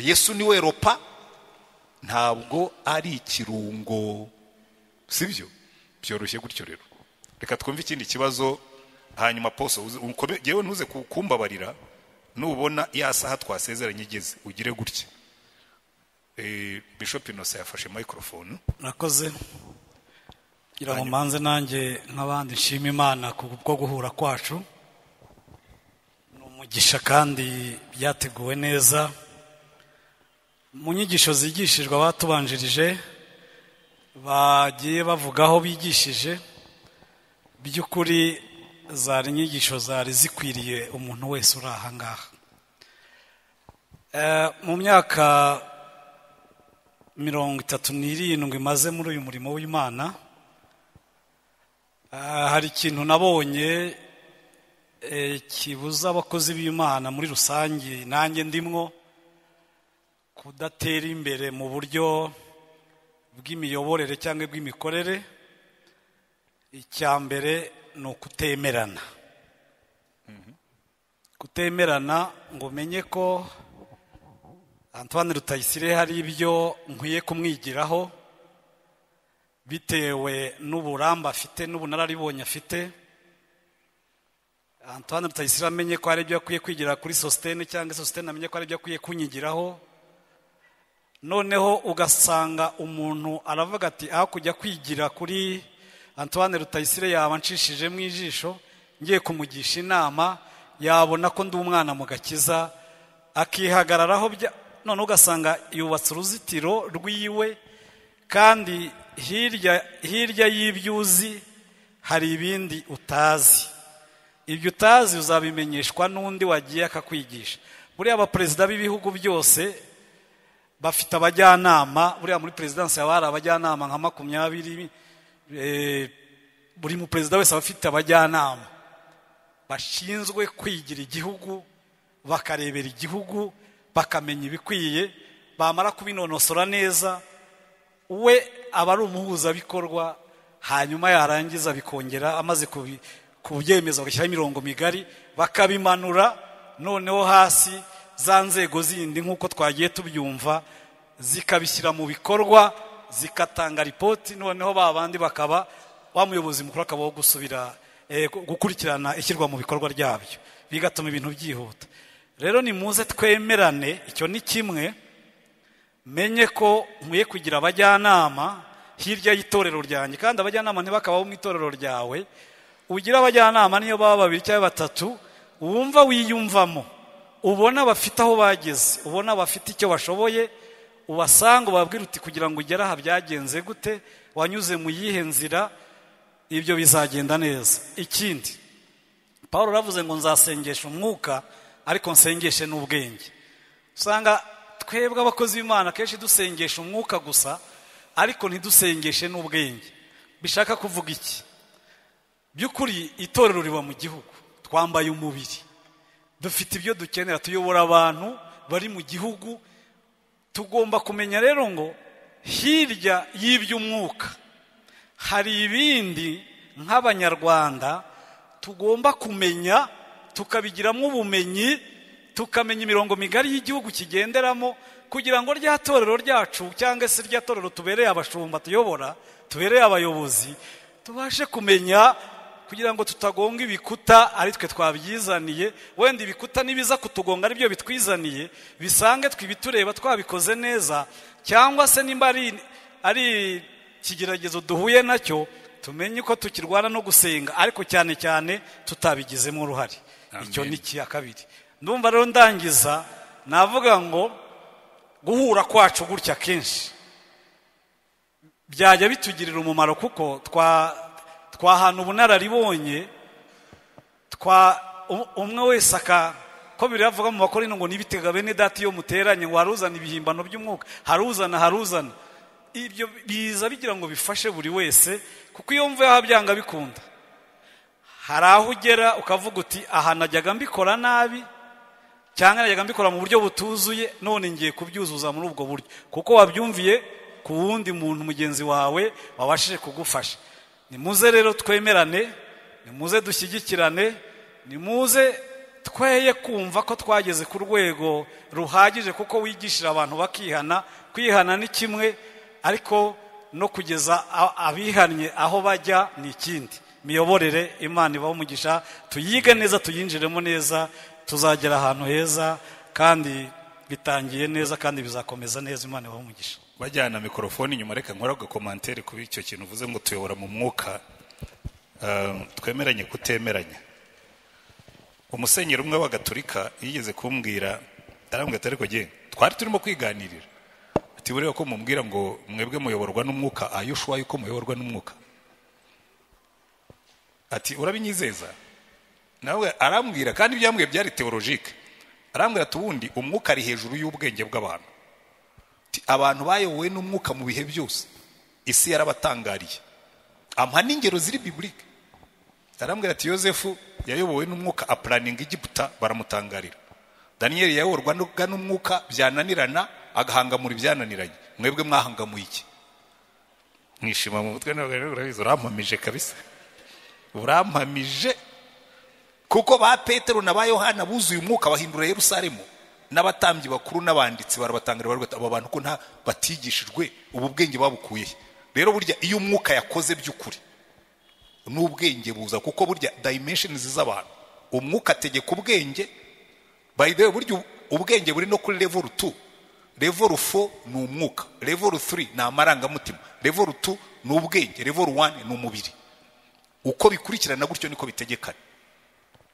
yesu niwe ropa ntabwo ari ikirungo sibyo byoroshye gutyo rero reka twumve ikindi kibazo hanyuma poso uze- ukome- yewe ntuze ku- kumbabarira nubona ya saha twasezeranye igeze ugire gutya Eh, bishop innocent yafashe microphone murakoze kugira ngo mbanze nanjye nk'abandi nshima imana ku bwo guhura kwacu ni umugisha kandi byateguwe neza mu nyigisho zigishijwe abatubanjirije bagiye bavugaho bigishije by'ukuri zari inyigisho zari zikwiriye umuntu wese uri aha ngaha Eh, mu myaka mirongo itatu n'irindwi maze muri uyu murimo w'imana Ah, hari ikintu nabonye eh, kibuza abakozi b'imana muri rusange nanjye ndimwo kudatera imbere mu buryo bw'imiyoborere cyangwa bw'imikorere icya mbere ni ukutemerana kutemerana ngo umenye ko Antoine Rutayisire hari ibyo nkwiye kumwigiraho bitewe n'uburambe afite n'ubunararibonye afite Antoine Rutayisire amenye ko hari ibyo akwiye kwigira kuri sositene cyangwa sositene amenye ko hari ibyo akwiye kunyigiraho noneho ugasanga umuntu aravuga ati aho kujya kwigira kuri Antoine Rutayisire yaba nshishijemo ijisho ngiye kumugisha inama yabona ko ndi umwana mu gakiza akihagararaho bya none ugasanga yubatse uruzitiro rwiwe kandi hirya hirya y'ibyuzi hari ibindi utazi ibyo utazi uzabimenyeshwa n'undi wagiye akakwigisha buriya abaperezida b'ibihugu byose bafite abajyanama buriya muri perezidansi haba hari abajyanama nka makumyabiri eh, buri mu perezida wese aba afite abajyanama bashinzwe kwigira igihugu bakarebera igihugu bakamenya ibikwiye bamara kubinonosora neza we aba ari umuhuzabikorwa hanyuma yarangiza bikongera amaze kubi- kubyemeza bagashyiraho imirongo migari bakabimanura noneho hasi za nzego zindi nk'uko twagiye tubyumva zikabishyira mu bikorwa zikatanga ripoti noneho ba bandi bakaba wa muyobozi mukuru akabaho gusubira eh, gu- gukurikirana ishyirwa mu bikorwa ryabyo bigatuma ibintu byihuta rero nimuze twemerane icyo ni kimwe menye ko nkwiye kugira abajyanama hirya y'itorero ryanjye kandi abajyanama ntibakabaho mu itorero ryawe ugira abajyanama niyo baba babiri cyangwa batatu wumva wiyumvamo ubona bafite aho bageze ubona bafite icyo bashoboye ubasanga ubabwira uti kugira ngo ugere aha byagenze gute wanyuze mu yihe nzira ibyo bizagenda neza ikindi paul aravuze ngo nzasengesha umwuka ariko nsengeshe n'ubwenge usanga twebwe abakozi b'imana kenshi dusengesha umwuka gusa ariko ntidusengeshe n'ubwenge bishaka kuvuga iki by'ukuri itorero riba mu gihugu twambaye umubiri dufite ibyo dukenera tuyobora abantu bari mu gihugu tugomba kumenya rero ngo hirya y'iby'umwuka hari ibindi nk'abanyarwanda tugomba kumenya tukabigiramo ubumenyi tukamenya imirongo migari y'igihugu kigenderamo kugira ngo rya torero ryacu cyangwa se rya torero tubereye abashumba tuyobora tubereye abayobozi tubashe kumenya kugira ngo tutagonga ibikuta ari twe twabyizaniye wenda ibikuta nibiza kutugonga aribyo bitwizaniye bisange twibitureba twabikoze neza cyangwa se nimba ari ari ikigeragezo duhuye nacyo tumenye uko tukirwana no gusenga ariko cyane cyane tutabigizemo uruhare Amen. icyo ni icya kabiri ndumva rero ndangiza navuga ngo guhura kwacu gutya kenshi byajya bitugirira umumaro kuko twa twahana ubunararibonye twa um- umwe wese aka ko biri avuga mu bakorino ngo nibitega bene data iyo muteranye ngo haruzana ibihimbano by'umwuka haruzana haruzana ibyo biza bigira ngo bifashe buri wese kuko iyo mvuye aha byanga bikunda hari aho ugera ukavuga uti aha najyaga mbikora nabi cyangwa najyaga mbikora mu buryo butuzuye none ngiye kubyuzuza muri ubwo buryo kuko wabyumviye ku wundi muntu mugenzi wawe wabashije kugufasha nimuze rero twemerane nimuze dushyigikirane nimuze tweye kumva ko twageze ku rwego ruhagije kuko wigishira abantu bakihana kwihana ni kimwe ariko no kugeza a- abihannye aho bajya ni ikindi miyoborere imana ibaho umugisha tuyige neza tuyinjiremo neza tuzagera ahantu heza kandi bitangiye neza kandi bizakomeza neza imana ibaho umugisha bajyana mikorofone inyuma reka nkora agakomantere kuri icyo kintu uvuze ngo tuyobora mu mwuka Um, twemeranye kutemeranya umusenyeri umwe w'agaturika yigeze kumbwira arambwira ati ariko jye twari turimo kwiganirira ati buriya ko mumbwira ngo mwebwe muyoborwa n'umwuka ayo ushoboye yuko muyoborwa n'umwuka ati urabinyizeza nawe arambwira kandi ibyo yambwiye byari teologike arambwira ati ubundi umwuka ari hejuru y'ubwenge bw'abantu Ati, abantu bayobowe n'umwuka mu bihe byose isi yarabatangariye ampa n'ingero ziri biburike arambwira ati yosefu yayobowe n'umwuka apuraninga igiputa baramutangarira daniyeli yayoborwaga n'umwuka byananirana agahangamura ibyananiranye mwebwe mwahangamuye iki mwishima mu mutwe ntabwo rero urabizi urampamije kabisa urampamije kuko ba petero na ba yohana buzuye umwuka bahindura yerusalemu n'abatambyi bakuru n'abanditsi barabatangira baravuga bati aba bantu ko nta batigishijwe ubu bwenge babukuye he?" rero burya iyo umwuka yakoze by'ukuri n'ubwenge buza kuko burya dimensions z'abantu umwuka ategeka ubwenge by the way burya ubwenge buri no kuri level 2 level 4 ni umwuka level 3 ni amarangamutima level 2 ni ubwenge level 1 ni umubiri uko bikurikirana gutyo niko bitegekana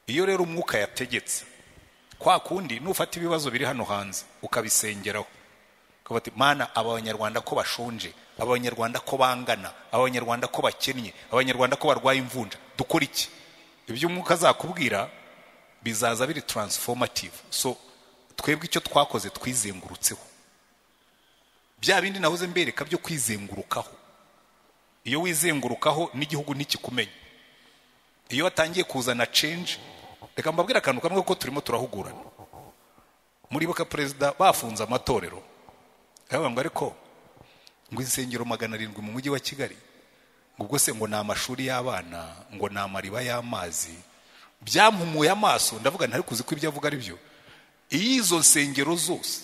iyo rero umwuka yategetse kwa kundi nufata ibibazo biri hano hanze ukabisengeraho ukavuga ati mana aba banyarwanda ko bashonje aba banyarwanda ko bangana aba banyarwanda ko bakennye aba banyarwanda ko barwaye imvunja dukora iki ibyo umwuka azakubwira bizaza biri taransifomative so twebwe icyo twakoze twizengurutseho bya bindi nahoze mbereka byo kwizengurukaho iyo wizengurukaho n'igihugu ntikikumenya iyo watangiye kuzana change reka mbabwire akantu kamwe kuko turimo turahugurana muribuka perezida bafunze amatorero aravuga ngo ariko ngo insengero magana arindwi mu mujyi wa kigali ngo ubwo se ngo ni amashuri y'abana ngo ni amariba y'amazi byampumuye amaso ndavuga ntari kuzi ko ibyo avuga ari byo iyo izo nsengero zose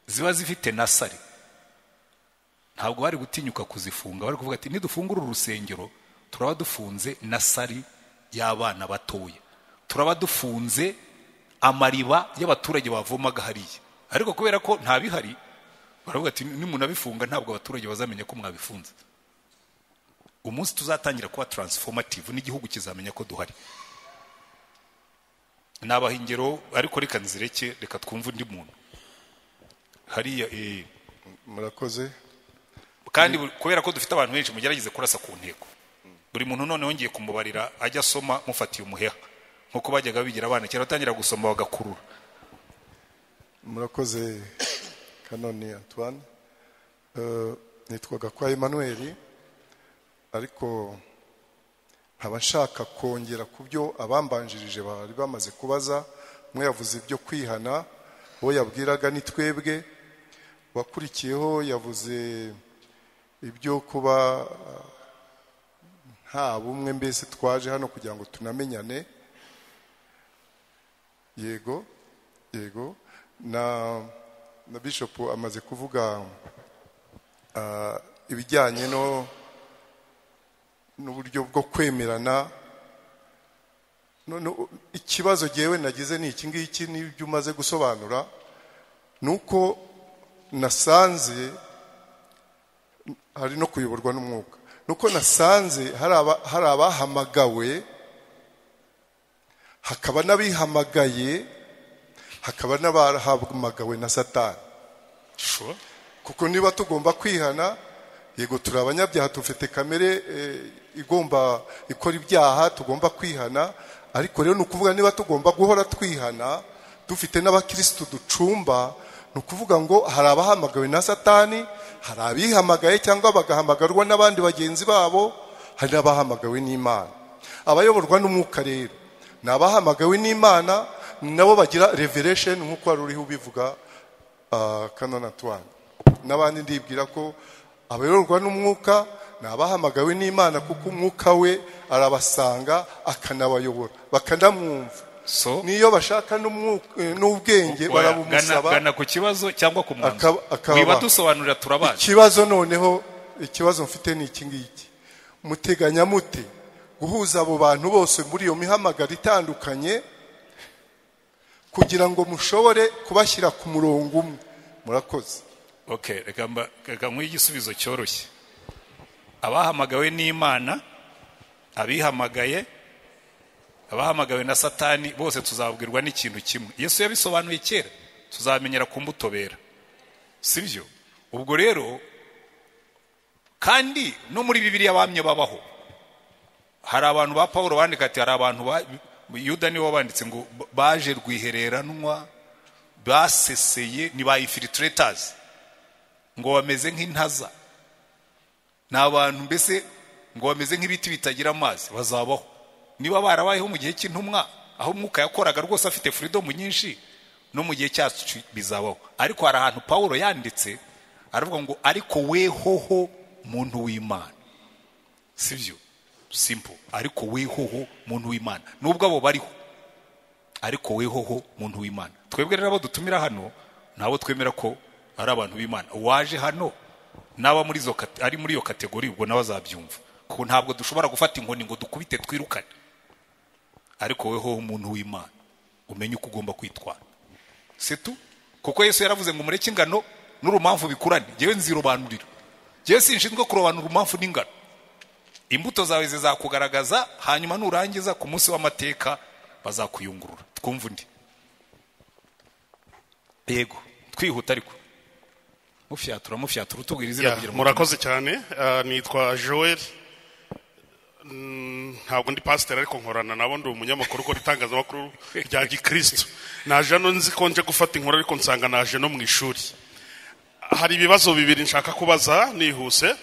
ziba zifite na sare ntabwo bari gutinyuka kuzifunga bari kuvuga ati nidufungura uru rusengero turaba dufunze na sari y'abana batoya turaba dufunze amariba y'abaturage bavomaga hariya ariko kubera ko nta bihari baravuga ati nimunabifunga ntabwo abaturage bazamenya ko mwabifunze umunsi tuzatangira kuba taransifomative n'igihugu kizamenya ko duhari nabaha ingero ariko reka nzireke reka twumve undi muntu hariya eh, murakoze kandi buri- kubera ko dufite abantu benshi mugerageze kurasa ku ntego buri muntu noneho ngiye kumubarira ajya asoma mufatiye umuheha nk'uko bajyaga bigira abana kera batangira gusoma bagakurura murakoze kanoni antoine Eh, nitwaga kwa emmanuel ariko nkaba nshaka kongera ku byo abambanjirije bari bamaze kubaza umwe yavuze ibyo kwihana uwo yabwiraga ni twebwe wakurikiyeho yavuze ibyo kuba eh, nta bumwe mbese twaje hano kugira ngo tunamenyane yego yego na na bishop amaze kuvuga ah, ibijyanye no n'uburyo bwo kwemerana none ikibazo jyewe nagize ni iki ngiki n'ibyo umaze gusobanura ni uko nasanze hari no kuyoborwa n'umwuka ni uko nasanze hari aba- hari abahamagawe hakaba n'abihamagaye hakaba n'abahamagawe na satani sure kuko niba tugomba kwihana yego turi abanyabyaha dufite kamere eh, igomba ikora ibyaha tugomba kwihana ariko rero ni ukuvuga niba tugomba guhora twihana dufite n'abakirisitu ducumba ni ukuvuga ngo hari abahamagawe na satani hari abihamagaye cyangwa bagahamagarwa n'abandi bagenzi babo hari n'abahamagawe n'imana abayoborwa n'umwuka rero ni abahamagawe n'imana nabo bagira revelation nk'uko wari uriho ubivuga ah, kanona Antoine n'abandi ndibwira ko abayoborwa n'umwuka ni abahamagawe n'imana kuko umwuka we arabasanga akanabayobora bakanamwumva so n'iyo bashaka n'umwuka- eh, n'ubwenge oya, gana- barabumusaba gana ku kibazo cyangwa ku mwanzuro Akaba- akaba- wiba dusobanurira turabana ikibazo noneho ikibazo mfite ni iki ngiki muteganya mute guhuza abo bantu bose muri iyo mihamagaro itandukanye kugira ngo mushobore kubashyira ku murongo umwe murakoze okay reka mba- reka nkwiye igisubizo cyoroshye abahamagawe n'imana abihamagaye abahamagawe na satani bose tuzabwirwa n'ikintu kimwe yesu yabisobanuye kera tuzamenyera kumutobera si byo ubwo rero kandi no muri bibiliya bamye babaho hari abantu ba paul bandika ati hari abantu ba yuda niwe wabanditse ngo baje rwihereranwa baseseye ni ba infiltrators ngo bameze nk'intaza ni abantu mbese ngo bameze nk'ibiti bitagira amazi bazabaho niba barabayeho mu gihe cy'intumwa aho umwuka yakoraga rwose afite furidomu nyinshi no mu gihe cyacu bizabaho ariko hari ahantu paul yanditse aravuga ngo ariko wehoho muntu w'imana si byo simple ariko wehoho muntu w'imana nubwo abo bariho ariko wehoho muntu w'imana twebwe rero abo dutumira hano nabo twemera ko ari abantu b'imana waje hano n'aba muri izo kate- ari muri iyo kategori ubwo nabo azabyumva kuko ntabwo dushobora gufata inkoni ngo dukubite twirukane ariko wehoho umuntu w'imana umenye uko ugomba kwitwara setu kuko yesu yaravuze ngo mureke ingano n'urumamfu bikurane ngewe nzirobanurira ngewe sinshinzwe kurobanura urumamfu n'ingano imbuto zawe zizakugaragaza hanyuma nurangiza ku munsi w'amateka bazakuyungurura twumva undi yego twihuta ariko mufyatura mufyatura utubwira izina Yeah, kugira ngo murakoze cyane Ah, nitwa joel Mm, ntabwo ndi pasiteri ariko nkorana nabo ndi umunyamakuru ukora itangazamakuru rya gikristo naje hano nzi ko nje gufata inkuru ariko nsanga naje no mu ishuri hari ibibazo bibiri nshaka kubaza nihuse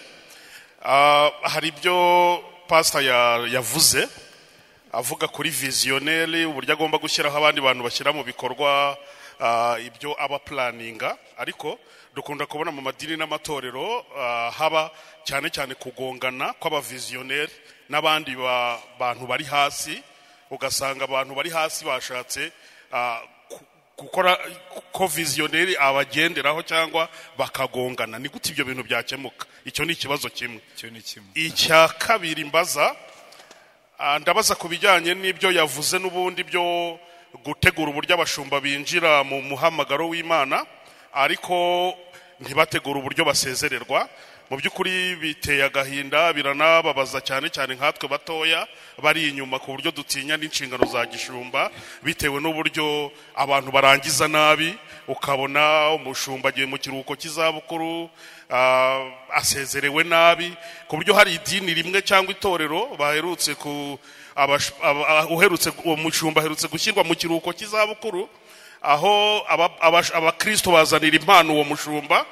Ah, hari ibyo pasita yavuze avuga kuri viziyoneri uburyo agomba gushyiraho abandi bantu bashyira mu bikorwa ah, ibyo aba puraninga ariko dukunda kubona mu madini n'amatorero ah, haba cyane cyane kugongana kw'abaviziyoneri n'abandi ba- bantu bari hasi ugasanga abantu bari hasi bashatse ah, ku- gukora ko viziyoneri abagenderaho cyangwa bakagongana ni gute ibyo bintu byakemuka icyo ni ikibazo kimwe icyo ni kimwe icya kabiri mbaza ah, ndabaza ku bijyanye n'ibyo yavuze n'ubundi byo gutegura uburyo abashumba binjira mu muhamagaro w'imana ariko ntibategure uburyo basezererwa mu by'ukuri biteye agahinda biranababaza cyane cyane nkatwe batoya bari inyuma ku buryo dutinya n'inshingano za gishumba bitewe n'uburyo abantu barangiza nabi ukabona umushumba agiye mu kiruhuko cy'izabukuru ah, asezerewe nabi ku buryo hari idini rimwe cyangwa itorero baherutse ku abash- aba- ah, uherutse uwo mushumba aherutse gushyirwa mu kiruhuko cy'izabukuru aho aba- abash- abakristo bazanira impano uwo mushumba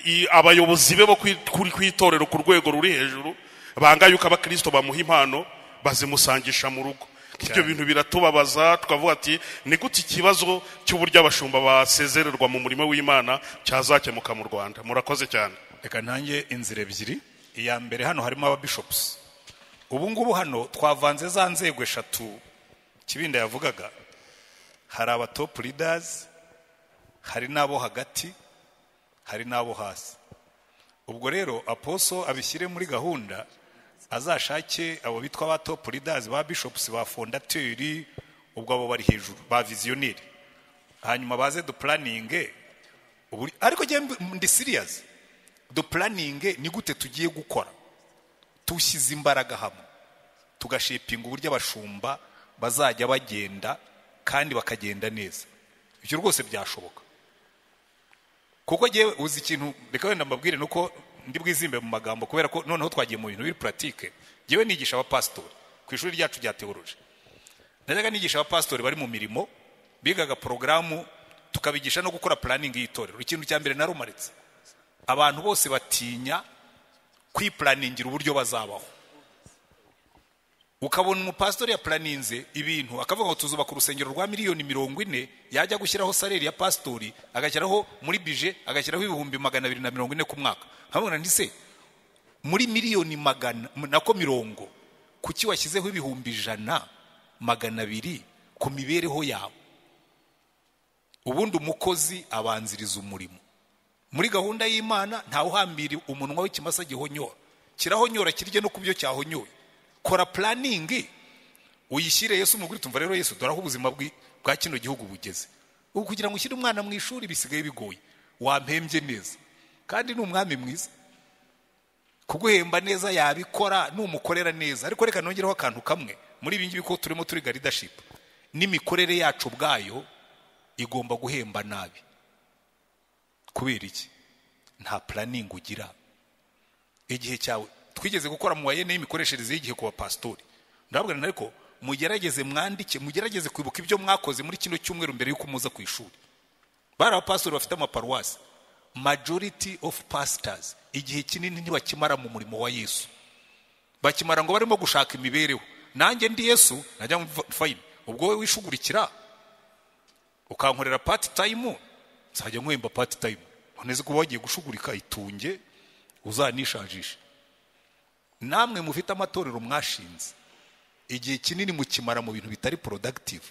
i- abayobozi be bo ku i- kuri ku itorero ku rwego ruri hejuru banga yuko abakristo bamuha impano bazimusangisha mu rugo ibyo bintu biratubabaza tukavuga ati ni gute ikibazo cy'uburyo abashumba basezererwa mu murimo w'imana cyazakemuka mu rwanda murakoze cyane reka nanjye inzira ebyiri iya mbere hano harimo ababishopusi ubu ngubu hano twavanze za nzego eshatu kibinda yavugaga hari abatopu lidazi hari n'abo hagati hari n'abo hasi ubwo rero aposo abishyire muri gahunda azashake abo bitwa ba topu lidazi ba bishopusi ba fondateri ubwo abo bari hejuru ba viziyoneri hanyuma baze dupuraninge ubu- ariko njye mb- ndi siriyazi dupuraninge ni gute tugiye gukora tushyize imbaraga hamwe tugashipinga uburyo abashumba bazajya bagenda kandi bakagenda neza ibyo rwose byashoboka kuko ngewe uzi ikintu reka wenda mbabwire ni uko ndi bwizimbe mu magambo kubera ko noneho twagiye mu bintu biri puratike ngewe nigisha abapasitori ku ishuri ryacu rya teoroji najyaga nigisha abapasitori bari mu mirimo bigaga porogaramu tukabigisha no gukora puraningi y'itorero ikintu cya mbere narumaritse abantu bose batinya kwipuraningira uburyo bazabaho ukabona umupasitori yapuraninze ibintu akavuga ngo tuzubaka urusengero rwa miliyoni mirongo ine yajya gushyiraho saleri ya pasitori agashyiraho muri bije agashyiraho ibihumbi magana abiri na mirongo ine ku mwaka nkabona ntise muri miliyoni magana nako mirongo kuki washyizeho ibihumbi ijana magana abiri ku mibereho yawe ubundi umukozi abanziriza umurimo muri gahunda y'imana ntawe uhambira umunwa w'ikimasa gihonyora kirahonyora kirye no ku byo cyahonyoye kora puraningi uyishyire yesu mu gutwi tumva rero yesu dore aho ubuzima bwi- bwa kino gihugu bugeze ubu kugira ngo ushyire umwana mu ishuri bisigaye bigoye wampembye neza kandi ni umwami mwiza kuguhemba neza yabikora numukorera neza ariko reka nongereho akantu kamwe muri ibi ngibi ko turimo turiga leadership n'imikorere yacu ubwayo igomba guhemba nabi kubera iki nta puraningi ugira igihe cyawe twigeze gukora mu wayene y'imikoreshereze y'igihe ku bapasitori ndababwira ariko mugerageze mwandike mugerageze kwibuka ibyo mwakoze muri kino cyumweru mbere y'uko muza ku ishuri bari abapasitori bafite amaparuwasi majority of pastors igihe kinini ntibakimara mu murimo wa yesu bakimara ngo barimo gushaka imibereho nanjye ndi yesu najya mva- fine ubwo wowe wishugurikira ukankorera pati tayimu nzajya nkwemba pati tayimu neza kuba wagiye gushugurika itunge uzanishajishe namwe mufite amatorero mwashinze igihe kinini mukimara mu bintu bitari productive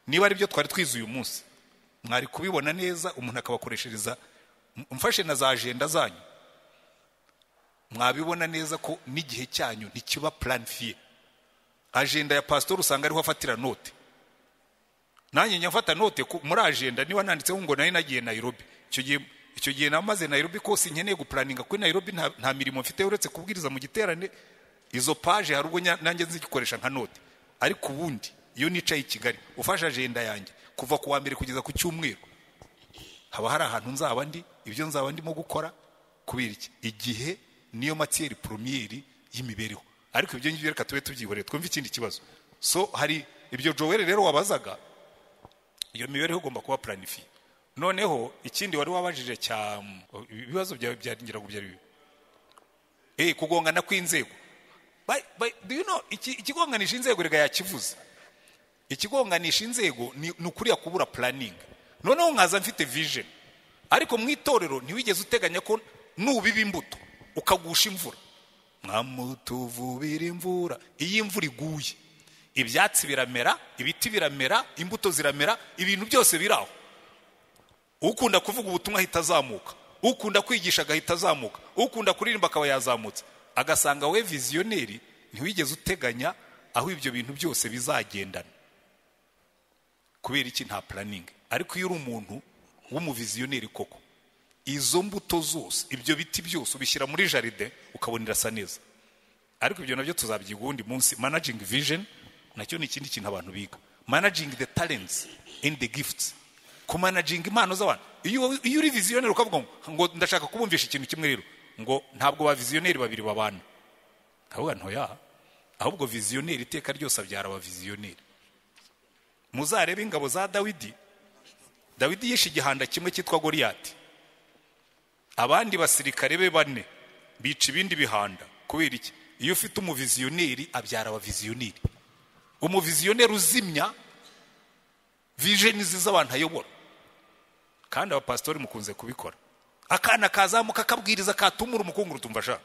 niba ari byo twari twize uyu munsi mwari kubibona neza umuntu akabakoreshereza M- mfashe na za ajenda zanyu mwabibona neza ko n'igihe cyanyu ntikiba planifiye ajenda ya pasitori usanga ariho afatira note nanjye njya mfata note ku- muri agenda niba nanditseho ngo nari nagiye Nairobi icyo gihe icyo gihe namaze Nairobi kose nkeneye gupuraninga kuri Nairobi nta, nta mirimo mfite uretse kubwiriza mu giterane izo paje hari ubwo nya- nanjye nzigikoresha nka note ariko ubundi iyo nicaye i Kigali ufashe agenda yanjye kuva ku wa mbere kugeza ku cyumweru haba hari ahantu nzaba ndi ibyo nzaba ndimo gukora kubera iki igihe niyo matiyeri promiyeri y'imibereho ariko ibyo ngibyo reka tube tubyihoreye twumve ikindi kibazo so hari ibyo Joel rero wabazaga iyo mibereho igomba kuba puranifiye noneho ikindi wari wabajije cya ibibazo byawe byaringiraga byari bibi eh kugongana kw'inzego Ba- ba- do you know iki- ikigonganisha inzego rega yakivuze ikigonganisha inzego ni ni ukuriya kubura puraningi noneho nkaza mfite vision ariko mu itorero ntiwigeze uteganya ko nubiba imbuto ukagusha imvura mwamutuvubira imvura iyo imvura iguye ibyatsi biramera ibiti biramera imbuto ziramera ibintu byose biraho ukunda kuvuga ubutumwa ahita azamuka ukunda kwigisha agahita azamuka ukunda kuririmba akaba yazamutse agasanga we viziyoneri ntiwigeze uteganya aho ibyo bintu byose bizagendana kubera iki nta puraningi ariko iyo uri umuntu w'umuviziyoneri koko izo mbuto zose ibyo biti byose ubishyira muri jaride ukabona irasa neza ariko ibyo nabyo tuzabyiga uwundi munsi managing vision nacyo ni ikindi kintu abantu biga managing the talents and the gifts kumanaginga impano z'abantu iyo iyo uri viziyoneri ukavuga ngo ngo ndashaka kubumvisha ikintu kimwe rero ngo ntabwo ba viziyoneri babiri babana nkavuga ntoya ahubwo viziyoneri iteka ryose abyara aba viziyoneri muzarebe ingabo za dawidi dawidi yishe igihanda kimwe cyitwa goriyati abandi basirikare be bane bica ibindi bihanda kubera iki iyo ufite umuviziyoneri abyara abaviziyoneri umuviziyoneri uzimya vijeni ziza abantu ayobora kandi abapasitori mukunze kubikora akana kazamuka akabwiriza katumura umukunguru utumva ashaka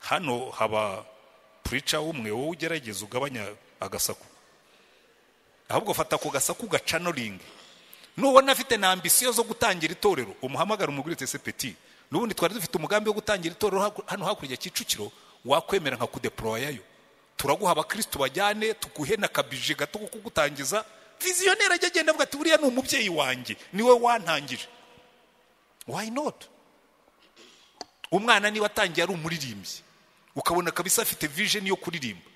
hano haba purica umwe wowe ugerageza ugabanya agasaku ahubwo fata ako gasaku gacanoringi nubona afite na ambisiyo zo gutangira itorero umuhamagara umugore utese peti n'ubundi twari dufite umugambi wo gutangira itorero hano hakurya kicukiro wakwemera nka kudeporoyayo turaguha abakirisitu bajyane tuguhe na kabije gato ko kugutangiza viziyoneri ajya agenda avuga ati buriya ni umubyeyi wanjye niwe wantangije wayi noti umwana niba atangiye ari umuririmbyi ukabona kabisa afite vijeni yo kuririmba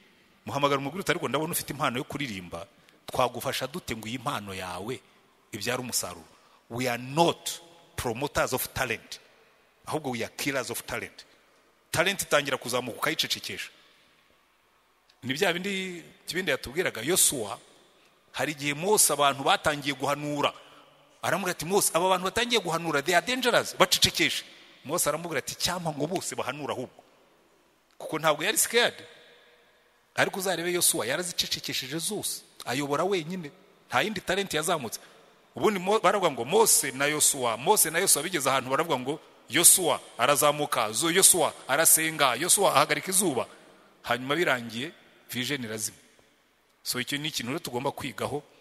muhamagara umugore utari ariko ndabona ufite impano yo kuririmba twagufasha dute ngo iyi mpano yawe ibyara umusaruro we are not promoters of talent ahubwo we are killers of talent talent itangira kuzamuka ukayicecekesha ni bya bindi kibindi yatubwiraga yosuwa hari igihe mose abantu batangiye guhanura aramubwira ati mose aba bantu batangiye guhanura they are dangerous bacecekeshe mose aramubwira ati cyangwa ngo bose bahanura ahubwo kuko ntabwo yari scared ariko uzarebe yosuwa yarazicecekesheje zose ayobora wenyine nta yindi talenti yazamutse ubundi baravuga ngo mose na yosuwa mose na yosuwa bigeze ahantu baravuga ngo yosuwa arazamuka zo yosuwa arasenga yosuwa ahagarika izuba hanyuma birangiye vijeni irazima so icyo ni ikintu rero tugomba kwigaho